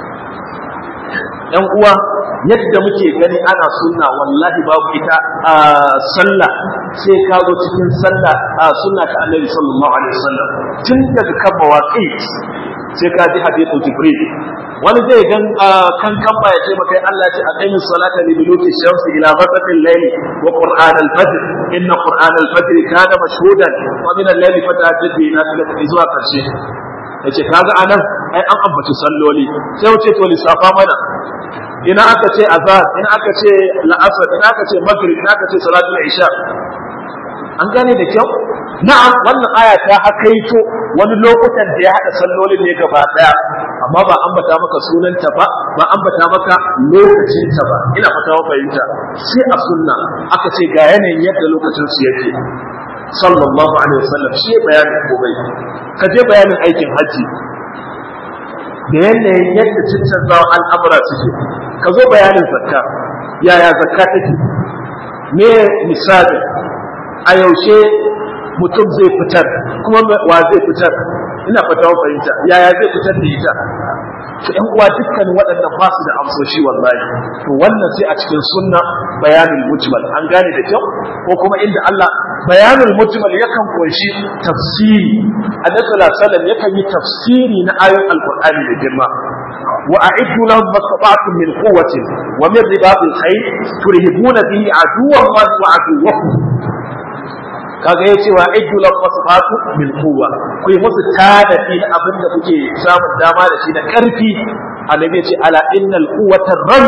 yan uwa yadda muke gani ana sunna wallahi babu ita a sallah sai ka zo cikin sallah a sunna ta annabi sallallahu alaihi wasallam tun daga kan mawaqi sai ka ji hadithu jibril wani zai gan kan kan ba ya ce maka Allah ya ce aqimis salata li duluki shamsi ila ghasaqil layl wa qur'an al-fajr inna qur'an al-fajr kana mashhudan wa min al-layli fatahajjad bi nafilati zuwa karshe yace kaga anan ai an ambaci salloli sai wuce to lissafa mana ina aka ce azhar ina aka ce la'asar ina aka ce maghrib ina aka ce salatul isha an gane da kyau na'am wannan aya ta hakaito wani lokutan da ya hada sallolin ne gaba daya amma ba ambata maka sunanta ba ba ambata maka lokacin ta ba ina fata wa fahimta sai a sunna aka ce ga yanayin yadda lokacin su yake sallallahu alaihi wasallam shi bayanin komai ka je bayanin aikin haji da yanayin yadda cancanzawa al'amura suke ka zo bayanin zakka yaya zakka take me misali a yaushe mutum zai fitar kuma wa zai fitar ina fata fahimta yaya zai fitar da ita to ƴan uwa dukkan waɗannan ba su da amsoshi wallahi to wannan sai a cikin sunna bayanin mujmal an gane da kyau ko kuma inda Allah bayanin mujmal yakan kunshi tafsiri annabi sallallahu alaihi wasallam yakan yi tafsiri na ayoyin alqur'ani da girma wa a'iddu lahum mastata'tum min quwwatin wa min ribatil khayr turhibuna bihi aduwwan wa aduwwakum kaga ya ce wa iddu lahum masfatu min quwwa ku yi musu tanadi na abin da kuke samun dama da shi na karfi annabi ya ce ala innal quwwata ram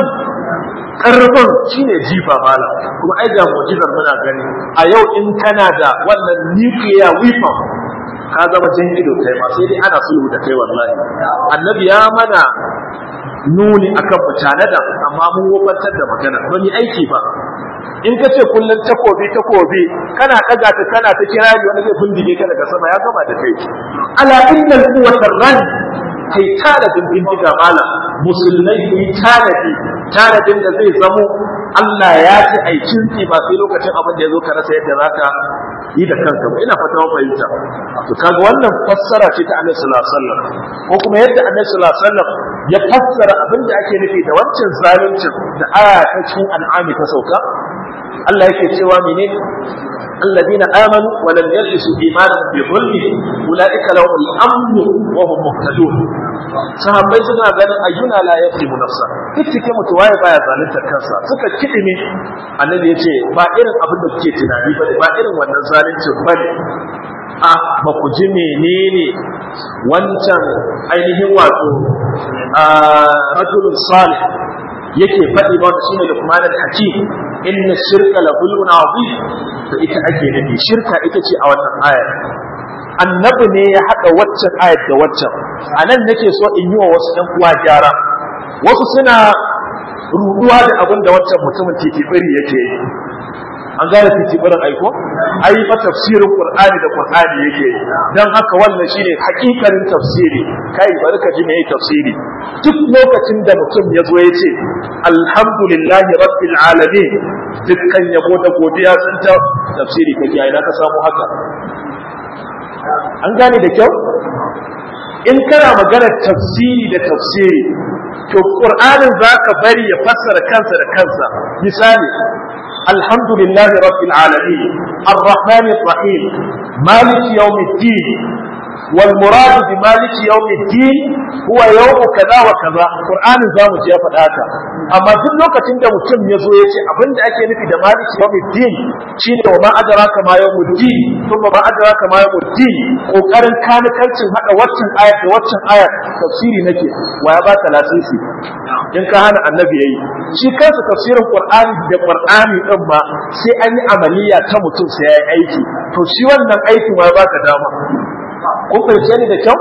karfin shine jifa mala kuma ai ga mu'jizar muna gani a yau in kana da wannan nuclear weapon ka zama jan ido kai ma sai dai ana sulhu da kai wallahi annabi ya mana nuni akan mutane da amma mun wofantar da magana ba mu aiki ba in ka ce kullum takobi takobi kana daga ta kana ta kira ni wani zai bindige ka daga sama ya gama da kai ala innal quwwatar ran kai tanadin bindiga malam musulmai ku yi tanadi tanadin da zai zamo Allah ya ci aikin ki ba sai lokacin abin da ya zo ka rasa yadda zaka yi da kanka ba ina fata fahimta to kaga wannan fassara ce ta Annabi sallallahu alaihi wasallam ko kuma yadda Annabi sallallahu alaihi wasallam ya fassara abin da ake nufi da wancan zaluncin da aya ta cikin an'ami ta sauka Allah yake cewa menene الذين آمنوا ولم يلبسوا إيمانهم بظلم أولئك لهم الأمن وهم مهتدون sahabbai suna ganin ayyuna la yaqlimu nafsa kittike mutu waye baya zalunta kansa suka kidime annabi yace ba irin abin da kuke tunani ba ba irin wannan zaluncin bane a ba ku ji menene wancan ainihin wato a rajulun salih yake faɗi ba wanda shine Luqman al-Hakim inna shirka la zulmun azim to ita ake nufi shirka ita ce a wannan ayar annabi ne ya haɗa waccan ayar da waccan a nan nake so in yi wa wasu ɗan uwa gyara wasu suna ruɗuwa da abin da waccan mutumin titibiri yake yi an gane titibirin aiko ai fa tafsirin qur'ani da qur'ani yake yi dan haka wannan shine hakikarin tafsiri kai bari ka ji meye tafsiri duk lokacin da mutum ya zo ya ce alhamdulillahi rabbil alamin dukkan yabo da godiya sun ta tafsiri kake ai na ka samu haka an gane da kyau in kana maganar tafsiri da tafsiri to qur'anin zaka bari ya fassara kansa da kansa misali alhamdulillahi rabbil alamin arrahmanir rahim malik yawmiddin wal murad bi malik yawmiddin huwa yawm kaza wa kaza qur'anin zamu ji ya faɗa haka amma duk lokacin da mutum ya zo ya ce abinda ake nufi da malik yawmiddin shine wa ma adraka ma yawmuddin kuma ma adraka ma yawmuddin kokarin kanikancin hada waccan ayat da waccan ayat tafsiri nake wa ya baka lasisi in ka hana annabi yayi shi kansa tafsirin qur'ani da qur'ani din ma sai an yi amaliya ta mutum sai yayi aiki to shi wannan aikin wa ya baka dama kun fahimce ni da kyau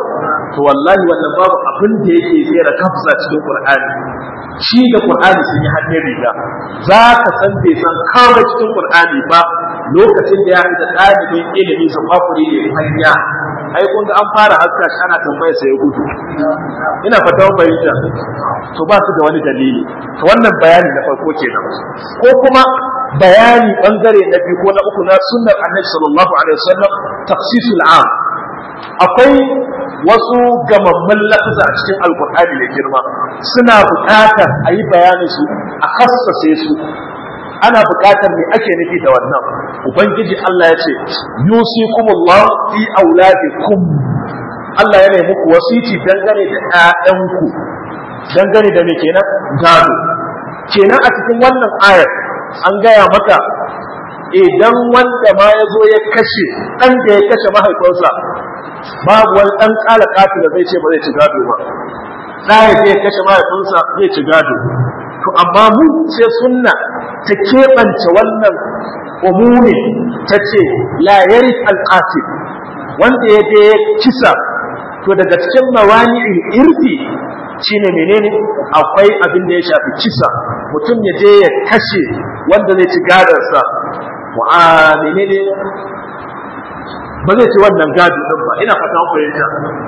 to wallahi wannan babu abin da yake tsere kafsa cikin qur'ani shi da qur'ani sun yi hannun riga za ka san bai san kawai cikin qur'ani ba lokacin da ya da ɗalibin ilimi su kwakuri ne hanya ai kun ga an fara haska shi ana tambaya sai ya gudu ina fata mun bayyana to ba su da wani dalili to wannan bayani na farko kenan ko kuma bayani bangare na biyu ko na uku na sunnar annabi sallallahu alaihi wasallam tafsisul am akwai wasu gamamman lafaza a cikin alkur'ani mai girma suna buƙatar a yi bayanin su a kassace su ana buƙatar me ake nufi da wannan ubangiji Allah ya ce yusikumullah fi auladikum Allah ya nemi muku wasiti dangane da ƴaƴanku dangane da me kenan gado kenan a cikin wannan ayar an gaya maka idan wanda ma ya zo ya kashe ɗan da ya kashe mahaifinsa babu wani ɗan ƙala ƙafi da zai ce ba zai ci gado ba ɗaya zai kashe mahaifinsa zai ci gado to amma mu sai sunna ta keɓance wannan umumi ta ce la yari alƙafi wanda ya je ya kisa to daga cikin mawani'in irfi shine menene akwai abin da ya shafi kisa mutum ya je ya kashe wanda zai ci gadarsa wa menene ba zai ci wannan gado din ba ina fata fahimta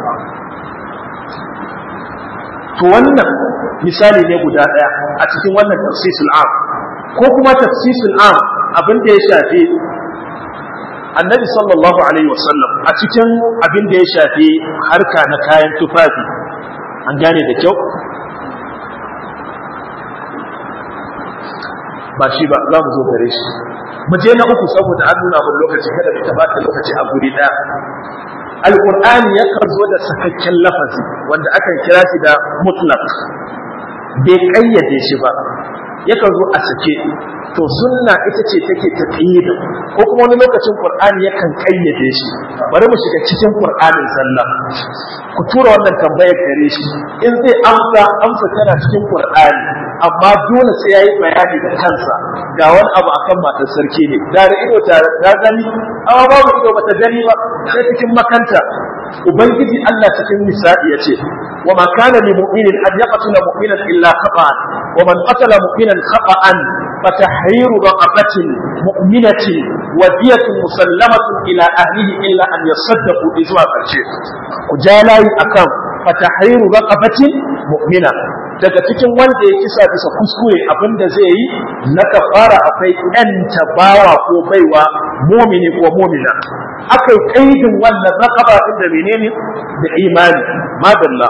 to wannan misali ne guda daya a cikin wannan tafsisul am ko kuma tafsisul am abin da ya shafi annabi sallallahu alaihi wasallam a cikin abin da ya shafi harka na kayan tufafi an gane da kyau ba shi ba za mu zo gare shi mu je na uku saboda an nuna mun lokaci kada mu tabata lokaci a guri daya alqur'ani yakan zo da sakakken lafazi wanda akan kira shi da mutlaq bai kayyade shi ba yakan zo a sake to sunna ita ce take taqyid ko kuma wani lokacin qur'ani yakan kayyade shi bari mu shiga cikin qur'anin sallah ku tura wannan tambayar gare shi in zai amsa amsa tana cikin qur'ani amma dole sai yayi bayani da kansa ga wani abu akan matar sarki ne da da ido ta ta gani amma babu ido bata gani ba sai cikin makanta ubangiji Allah cikin nisa'i yace wa ma kana lil mu'minin an yaqtula mu'minan illa khata'an wa man qatala mu'minan khata'an fatahriru raqabatin mu'minatin wa diyatun musallamatun ila ahlihi illa an yasaddaqu zuwa karshe ku jalayi akan fatahriru raqabatin mu'mina daga cikin wanda ya kisa bisa kuskure abinda zai yi na kafara akwai ɗan tabawa ko baiwa mumini ko mumina akai kaidin wannan raqaba din da menene da imani madalla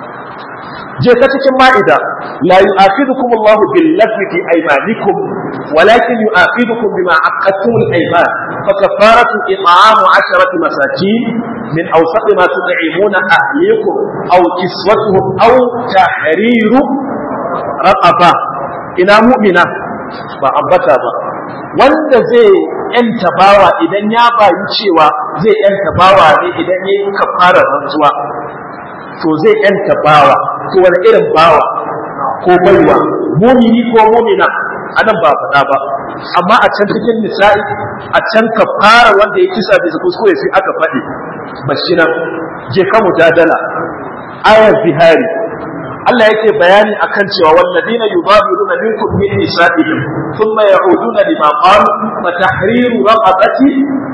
je ka cikin ma'ida la yu'afidukum Allah bil lagwi fi aymanikum walakin yu'afidukum bima aqadtum al ayman fa kafaratu it'amu 'asharati masakin min awsat ma tud'imuna ahlikum aw kiswatuhum aw tahriru raqaba ina mu'mina ba ambata ba wanda zai yanta bawa idan ya bayi cewa zai yanta bawa ne idan ya yi kafarar rantsuwa to zai yanta bawa to wani irin bawa ko baiwa mumini ko mumina anan ba faɗa ba amma a can cikin nisa'i a can kafara wanda ya kisa bisa kuskure sai aka faɗi bashi nan je ka mujadala ayar bihari Allah yake bayani akan cewa walladina yubabiruna minkum min nisa'ihim thumma ya'uduna lima qalu fa tahriru raqabati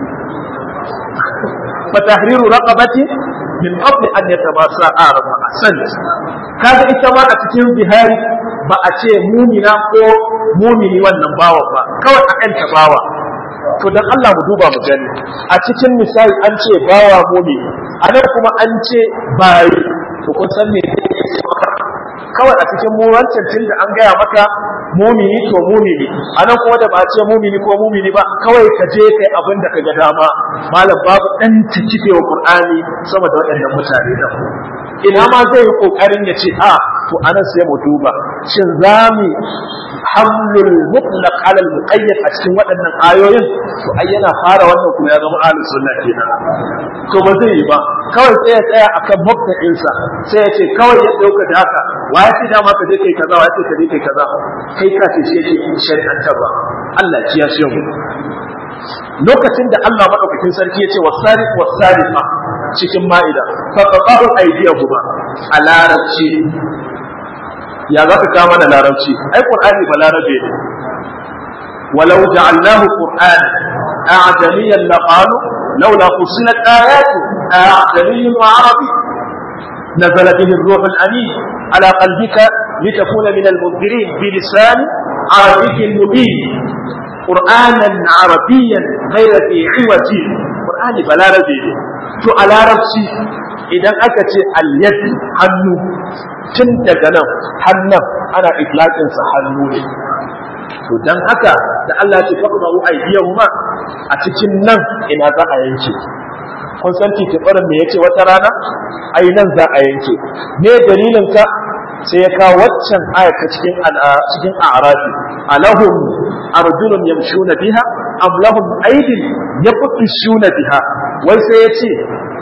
fa tahriru raqabati min qabli an yatabasa araba asan kaga ita ma a cikin bihari ba a ce mumina ko mumini wannan bawa ba kawai a ɗan bawa to dan Allah mu duba mu gani a cikin misali an ce bawa mumini a nan kuma an ce bayi to kun san me kawai a cikin mu wancan tun da an gaya maka mumini to mumini a nan kuma da ba ce mumini ko mumini ba kawai ka je kai abin da ka ga dama malam babu dan ta kife wa qur'ani sama da waɗannan mutane da ina ma zai yi kokarin ya ce a to anan sai mu duba shin zami hamlul mutlaq ala al muqayyad a cikin waɗannan ayoyin to ai yana fara wannan kuma ya zama ahlus sunna kenan to ba zai yi ba kawai sai ya tsaya akan mabda'in sa sai ya ce kawai ya dauka da haka wa ya ce da ma ka je kai kaza wa ya ce ka je kai kaza kai ka ce shi yake shari'antar ba Allah ya shi mu lokacin da Allah madaukakin sarki ya ce wasariq wasariqa cikin ma'ida fa qaqahu aydiyahuma a larabci ya za ka kama da larabci ai qur'ani ba larabe ne ولو جعلناه قرآنا أعجميا لقالوا لولا فصلت آياته أعجمي وعربي نزل به الروح الأمين على قلبك لتكون من المنذرين بلسان عربي مبين قرآنا عربيا غير في عوج قرآن بلا ربي تو على ربسي idan aka ce alyad hannu tun daga nan hannun ana itlaƙinsa hannu ne to dan haka da Allah ya ce faqdu aydiyahuma a cikin nan ina za a yanke kun san titibarin me yace wata rana ai nan za a yanke me dalilin ka sai ya kawo waccan aya ta cikin cikin a'rafi alahum arjulun yamshuna biha am lahum aydin yabtishuna biha wai sai yace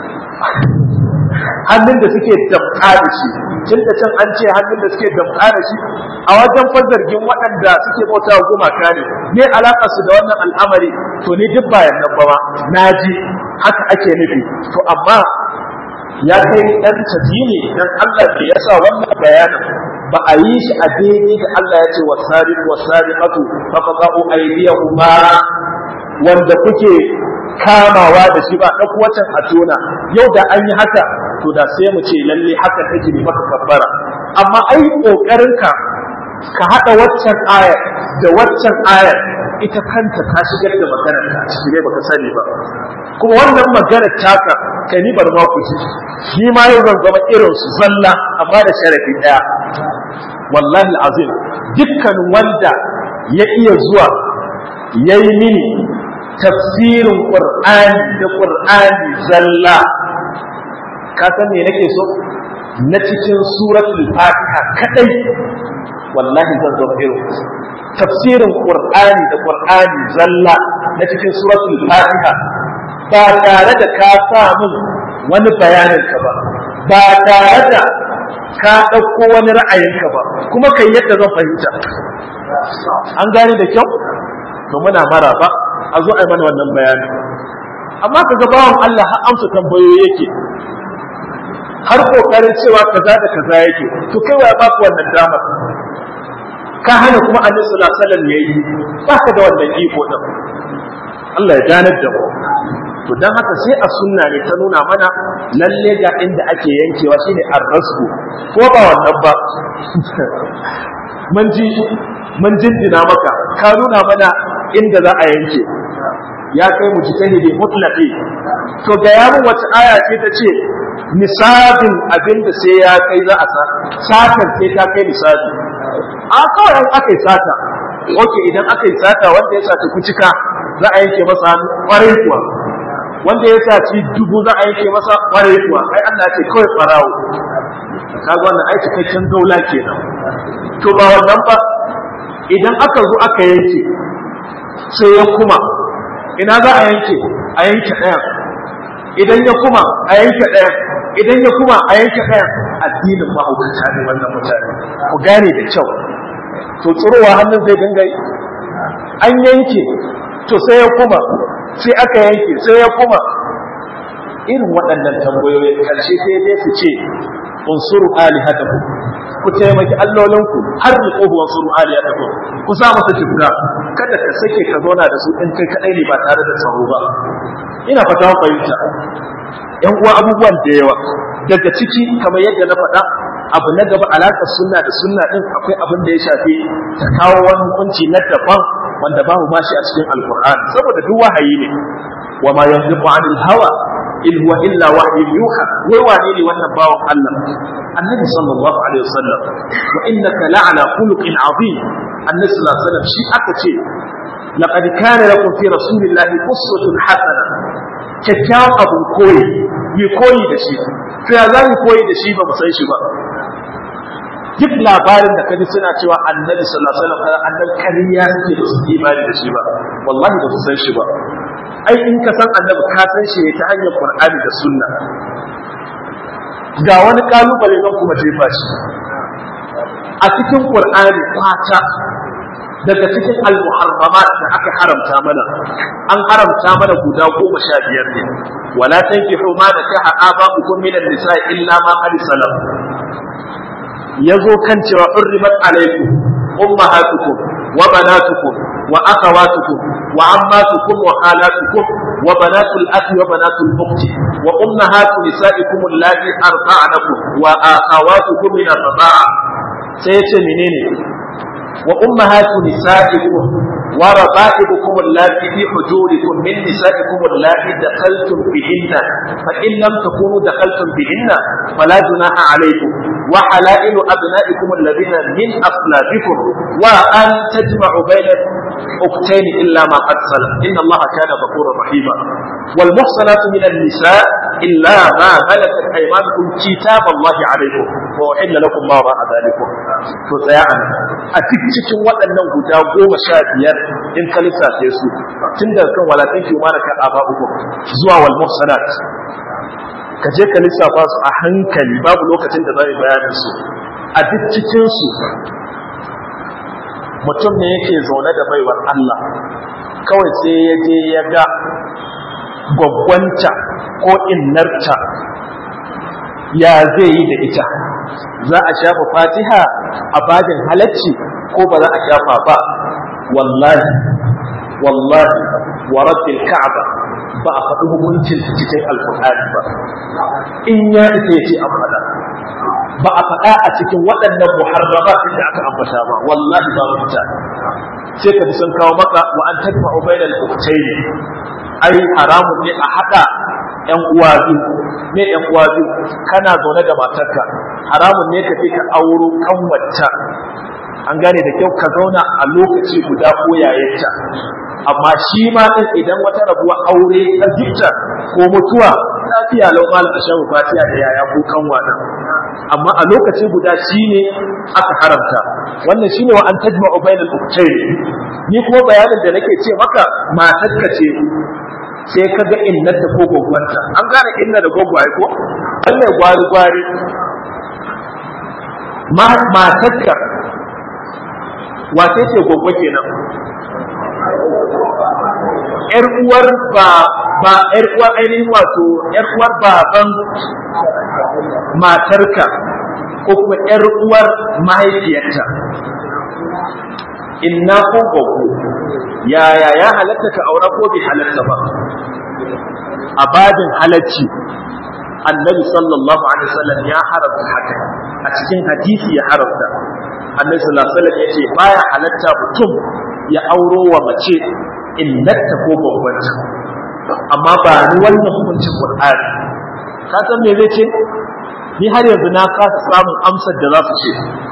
hannun da suke damƙa da shi tun da can an ce hannun da suke damƙa da shi a wajen fazargin waɗanda suke bauta wa gumaka ne me alaƙar su da wannan al'amari to ni duk bayan nan ba na ji haka ake nufi to amma ya kai ɗan tafi ne dan Allah ke yasa wannan bayanin ba a yi shi a daidai da Allah ya ce wasariq wasariqatu faqatu aydiyahuma wanda kuke kamawa da shi ba ɗauko watan a tona yau da an yi haka to da sai mu ce lalle haka take ne maka kabbara amma ai kokarin ka ka hada waccan aya da waccan aya ita kanta ta shigar da maganar ka shi ne baka sani ba kuma wannan maganar taka kai ni bar ma ku ji shi ma yau zan zama irin su zalla amma da sharafi daya wallahi azim dukkan wanda ya iya zuwa yayi mini tafsirin qur'ani da qur'ani zalla ka san me nake so na cikin suratul fatiha kadai wallahi zan zo irin tafsirin qur'ani da qur'ani zalla na cikin suratul fatiha ba tare da ka sa min wani bayanin ka ba ba tare da ka ɗauko wani ra'ayinka ba kuma kai yadda zan fahimta an gane da kyau to muna mara ba a zo a yi mana wannan bayani amma kaga bawan Allah har amsa tambayoyi yake har kokarin cewa kaza da kaza yake to kai wa baku wannan damar ka hana kuma annabi sallallahu alaihi wasallam yayi baka da wannan iko din Allah ya ganar da mu to dan haka sai a sunna ne ta nuna mana lalle ga inda ake yankewa shine ar-rasku ko ba wannan ba mun ji mun jinjina maka ka nuna mana inda za a yanke ya kai mu jitahidi mutlaqi to ga yamin wata aya ce ta ce nisabin abin da sai ya kai za a sa satar sai ta kai nisabi a kawai an aka yi sata oke idan aka yi sata wanda ya sata kucika za a yanke masa hannu kwarai kuwa wanda ya saci dubu za a yanke masa kwarai kuwa ai Allah ya ce kawai farawo kaga wannan ai cikakken daula kenan to ba wannan ba idan aka zo aka yanke sai ya kuma ina za a yanke a yanke ɗaya idan ya kuma a yanke ɗaya idan ya kuma a yanke ɗaya addinin mahaukata ne wannan mutane ku gane da kyau to tsirowa hannun zai dinga yi an yanke to sai ya kuma sai aka yanke sai ya kuma irin waɗannan tambayoyin ƙarshe sai dai su ce unsuru alihatakum ku taimaki allolinku har ni ko unsuru alihatakum ku sa masa kibra kada ka sake ka zauna da su in kai kadai ne ba tare da tsaro ba ina fata fahimta yan uwa abubuwan da yawa daga ciki kamar yadda na faɗa abu na gaba alaƙar sunna da sunna din akwai abin da ya shafi ta kawo wani hukunci na daban wanda babu ma shi a cikin alqur'ani saboda duk wahayi ne wa ma yanziqu anil hawa in huwa illa wahyu yuha wai wane ne wannan bawan Allah annabi sallallahu alaihi wasallam wa innaka la'ala khuluqin azim annabi sallallahu alaihi wasallam shi aka ce laqad kana lakum fi rasulillahi uswatun hasana kyakkyawan abun koyi yi koyi da shi to ya za mu koyi da shi ba mu san shi ba duk labarin da kaji suna cewa annabi sallallahu alaihi wasallam annabi kariya suke da su imani da shi ba wallahi ba su san shi ba ai in ka san annabi ka san shi ne ta hanyar qur'ani da sunna ga wani kalubale zan kuma jefa shi a cikin qur'ani kwata daga cikin al-muharramat da aka haramta mana an haramta mana guda goma sha biyar ne wala tankihu ma nakaha aba'ukum min an-nisa illa ma qad salam yazo kan cewa hurrimat alaykum ummahatukum wa banatukum wa akhawatukum wa ammatukum wa khalatukum wa banatul akhi wa banatul ukhti wa ummahatu nisaikum allati arda'nakum wa akhawatukum min ar-rida'a sai yace menene wa ummahatu nisaikum wa raba'ibukum allati fi hujurikum min nisaikum allati dakhaltum bihinna fa in lam takunu dakhaltum bihinna fala junaha alaykum wa halailu abna'ikum alladhina min aslabikum wa an tajma'u bayna ukhtayn illa ma qad salam inna allaha kana ghafurur rahima wal muhsanatu min an-nisa illa ma malakat aymanukum kitab allahi alaykum wa uhilla lakum ma ra'a dhalikum to tsaya a cikin waɗannan guda goma sha biyar in ka lissafe su tun daga kan walatin ki ma kan aba uku zuwa wal muhsanat ka je ka lissafa su a hankali babu lokacin da zai bayanin su a duk cikin su mutum ne yake zaune da baiwar Allah kawai sai ya je ya ga gwaggwanta ko innarta ya zai yi da ita za a shafa fatiha a bajin halacci ko ba za a shafa ba wallahi wallahi wa rabbil ka'aba ba a faɗi hukuncin cikin alkur'ani ba in ya ita yace an faɗa ba a faɗa a cikin waɗannan muharramat da aka ambata ba wallahi ba rubuta sai ka sun kawo maka wa an tadfa'u bainal ukhtayn ai haramun ne a haɗa ƴan uwa biyu ne ƴan uwa biyu kana zaune da matarka haramun ne ka fi ka auro kanwata an gane da kyau ka zauna a lokaci guda ko yayinta amma shi ma din idan wata rabuwa aure ta gifta ko mutuwa lafiya lau malam a shabu fatiya da yaya ko kanwa nan amma a lokaci guda shine aka haramta wannan shine wa an tajma'u bainal ukhtayn ni kuma bayanin da nake ce maka matarka ce sai ka ga innata ko gogwanta an gane inna da gogwaye ko Allah gwari gwari matarka wace ce goggo kenan yar uwar ba ba yar uwar ainihin wato yar uwar baban matarka ko kuma yar uwar mahaifiyarta inna ko goggo yaya ya halatta ka aura ko bai halatta ba a babin halacci annabi sallallahu alaihi wasallam ya haramta haka a cikin hadisi ya haramta annabi sallallahu alaihi wasallam yace baya halatta mutum ya auro wa mace innata ko babbanta amma ba ni wannan hukuncin qur'ani ka san me zai ce ni har yanzu na kasa samun amsar da za su ce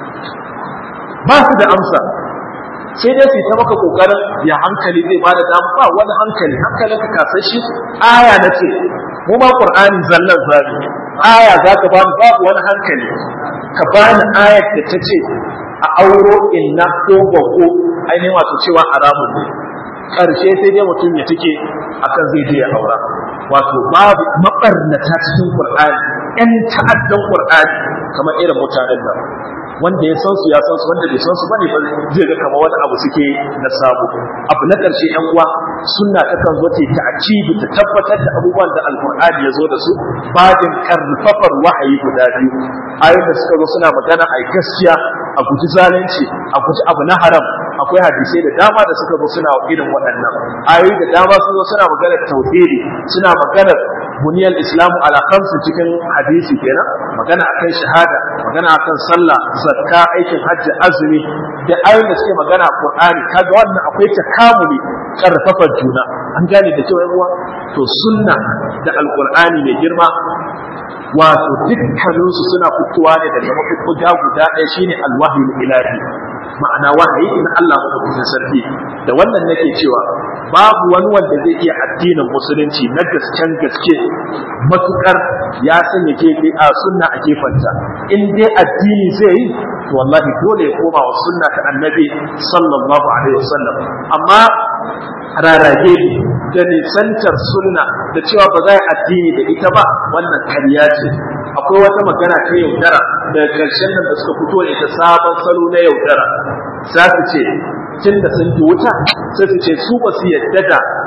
ba su da amsa sai dai su ta maka kokarin ya hankali zai bada damu ba wani hankali hankalin ka kasar shi aya na ce mu ma qur'ani zallan zabi aya za ka bani babu wani hankali ka bani ayar da ta ce a auro inna ko bako ainihin wato cewa haramun ne ƙarshe sai dai mutum ya take akan zai je ya aura wato babu mabarnata cikin qur'ani ƴan ta'addan qur'ani kamar irin mutanen nan wanda ya san su ya san su wanda bai san su bane ba zai ga kamar wani abu suke na samu abu na ƙarshe ƴan uwa sunna ta kan zo ta ta'kibi ta tabbatar da abubuwan da alqur'ani ya zo da su bajin karfafar wahayi guda biyu ayoyin da suka zo suna magana a gaskiya a guji zalunci a guji abu na haram akwai hadisai da dama da suka zo suna irin waɗannan ayoyi da dama sun zo suna maganar tauhidi suna maganar buniyar islamu ala khamsin cikin hadisi kenan magana akan shahada magana akan sallah zakka aikin hajji azumi da ayoyin da suke magana qur'ani kaga wannan akwai takamuli karfafar juna an gane da cewa ruwa to sunna da alqur'ani mai girma wato dukkaninsu suna fitowa ne daga mafukuta guda ɗaya shine alwahyu ilahi ma'ana wahayi in Allah madaukakin sarki da wannan nake cewa babu wani wanda zai iya addinin musulunci na gasken gaske matukar ya sanya ke a sunna a gefanta in dai addini zai yi to wallahi dole ya koma wa sunna ta annabi sallallahu alaihi wasallam amma rarage da nisantar sunna da cewa ba za a addini da ita ba wannan karya ce akwai wata magana ta yaudara daga ƙarshen nan da suka fito ne ta sabon salo na yaudara za su ce tun da sun ji wuta sai su ce su ba su yadda da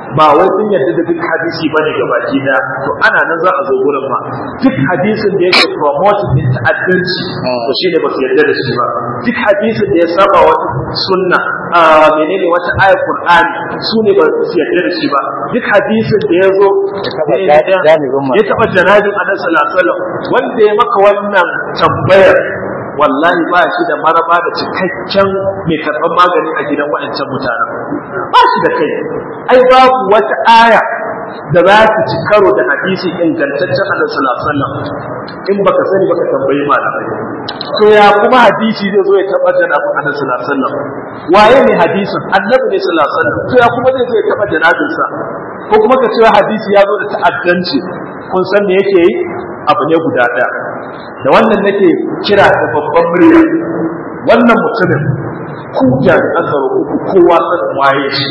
ba wai sun yarda da duk hadisi bane ga baki daya to ana nan za a zo gurin ma duk hadisin da yake promoting din ta'addanci to shine ba su yarda da shi ba duk hadisin da ya saba wata sunna a menene wata ayar qur'ani su ne ba su yarda da shi ba duk hadisin da ya zo ya taba janabin annabi sallallahu alaihi wasallam wanda ya maka wannan tambayar wallahi ba shi da maraba da cikakken mai karɓar magani a gidan waɗancan mutanen ba shi da kai ai babu wata aya da za ta ci karo da hadisi ingantaccen annabi sallallahu alaihi wasallam in baka sani baka tambayi malamai to ya kuma hadisi zai zo ya tabbatar da annabi sallallahu alaihi wasallam waye ne hadisin annabi ne sallallahu alaihi wasallam to ya kuma zai zo ya taba janabinsa ko kuma ka cewa hadisi ya zo da ta'addanci kun san me yake yi abu ne guda ɗaya da wannan nake kira da babban murya wannan mutumin ku jami'an tsaro ku kowa sanin waye shi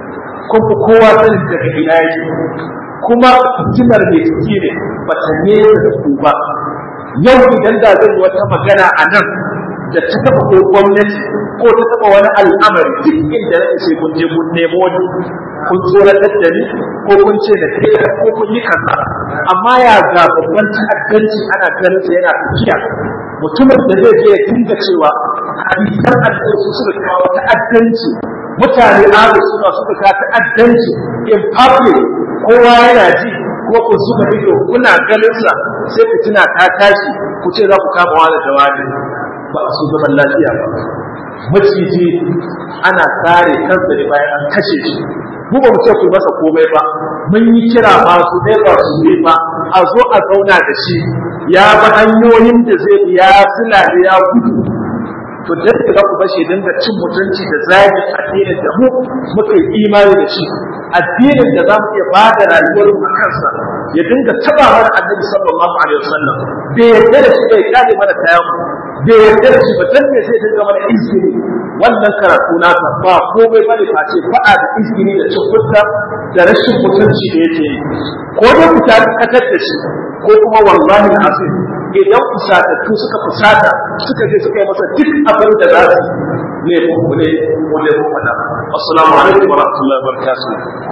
ko ku kowa sanin daga ina yake kuma fitinar mai ciki ne ba ta nesa da ku ba yau idan da zan yi wata magana a nan da ta taɓa ko gwamnati ko ta taɓa wani al'amari duk inda na sai kun je kun nemo wani kun tsoratar da ni ko kun ce da ke ko kun yi kaza amma ya ga babban ta'addanci ana ganin sa yana tafiya mutumin da zai je ya dinga cewa hadisan addini su suka kawo ta'addanci mutane alu suna suka kawo ta'addanci in public kowa yana ji ko ku suka ido kuna ganin sa sai ku tuna ta tashi ku ce za ku kama wani jawabi ba su zaman lafiya ba maciji ana tsare kansa ne bayan an kashe shi mu ba mu ce ku masa komai ba mun yi kira ba su ne ba su ne ba a zo a zauna da shi ya bi hanyoyin da zai bi ya sulale ya gudu to da za ku bashi dinga cin mutunci da zagi addinin da mu muka yi imani da shi addinin da za mu iya ba da rayuwar mu kansa ya dinga taba mana annabi sallallahu alaihi wasallam bai yarda da shi bai kare mana kayan mu bai yarda da shi ba dan me sai dinga mana izini wannan karatu nasa ba komai bane face faɗa da izini da cin fuska da rashin mutunci da yake yi ko dai ku ta katar da shi ko kuma wallahi azim idan fusatattu suka fusata suka je suka yi masa duk abin da za su ne mu ne mu ne mu faɗa assalamu alaikum wa rahmatullahi wa barakatuh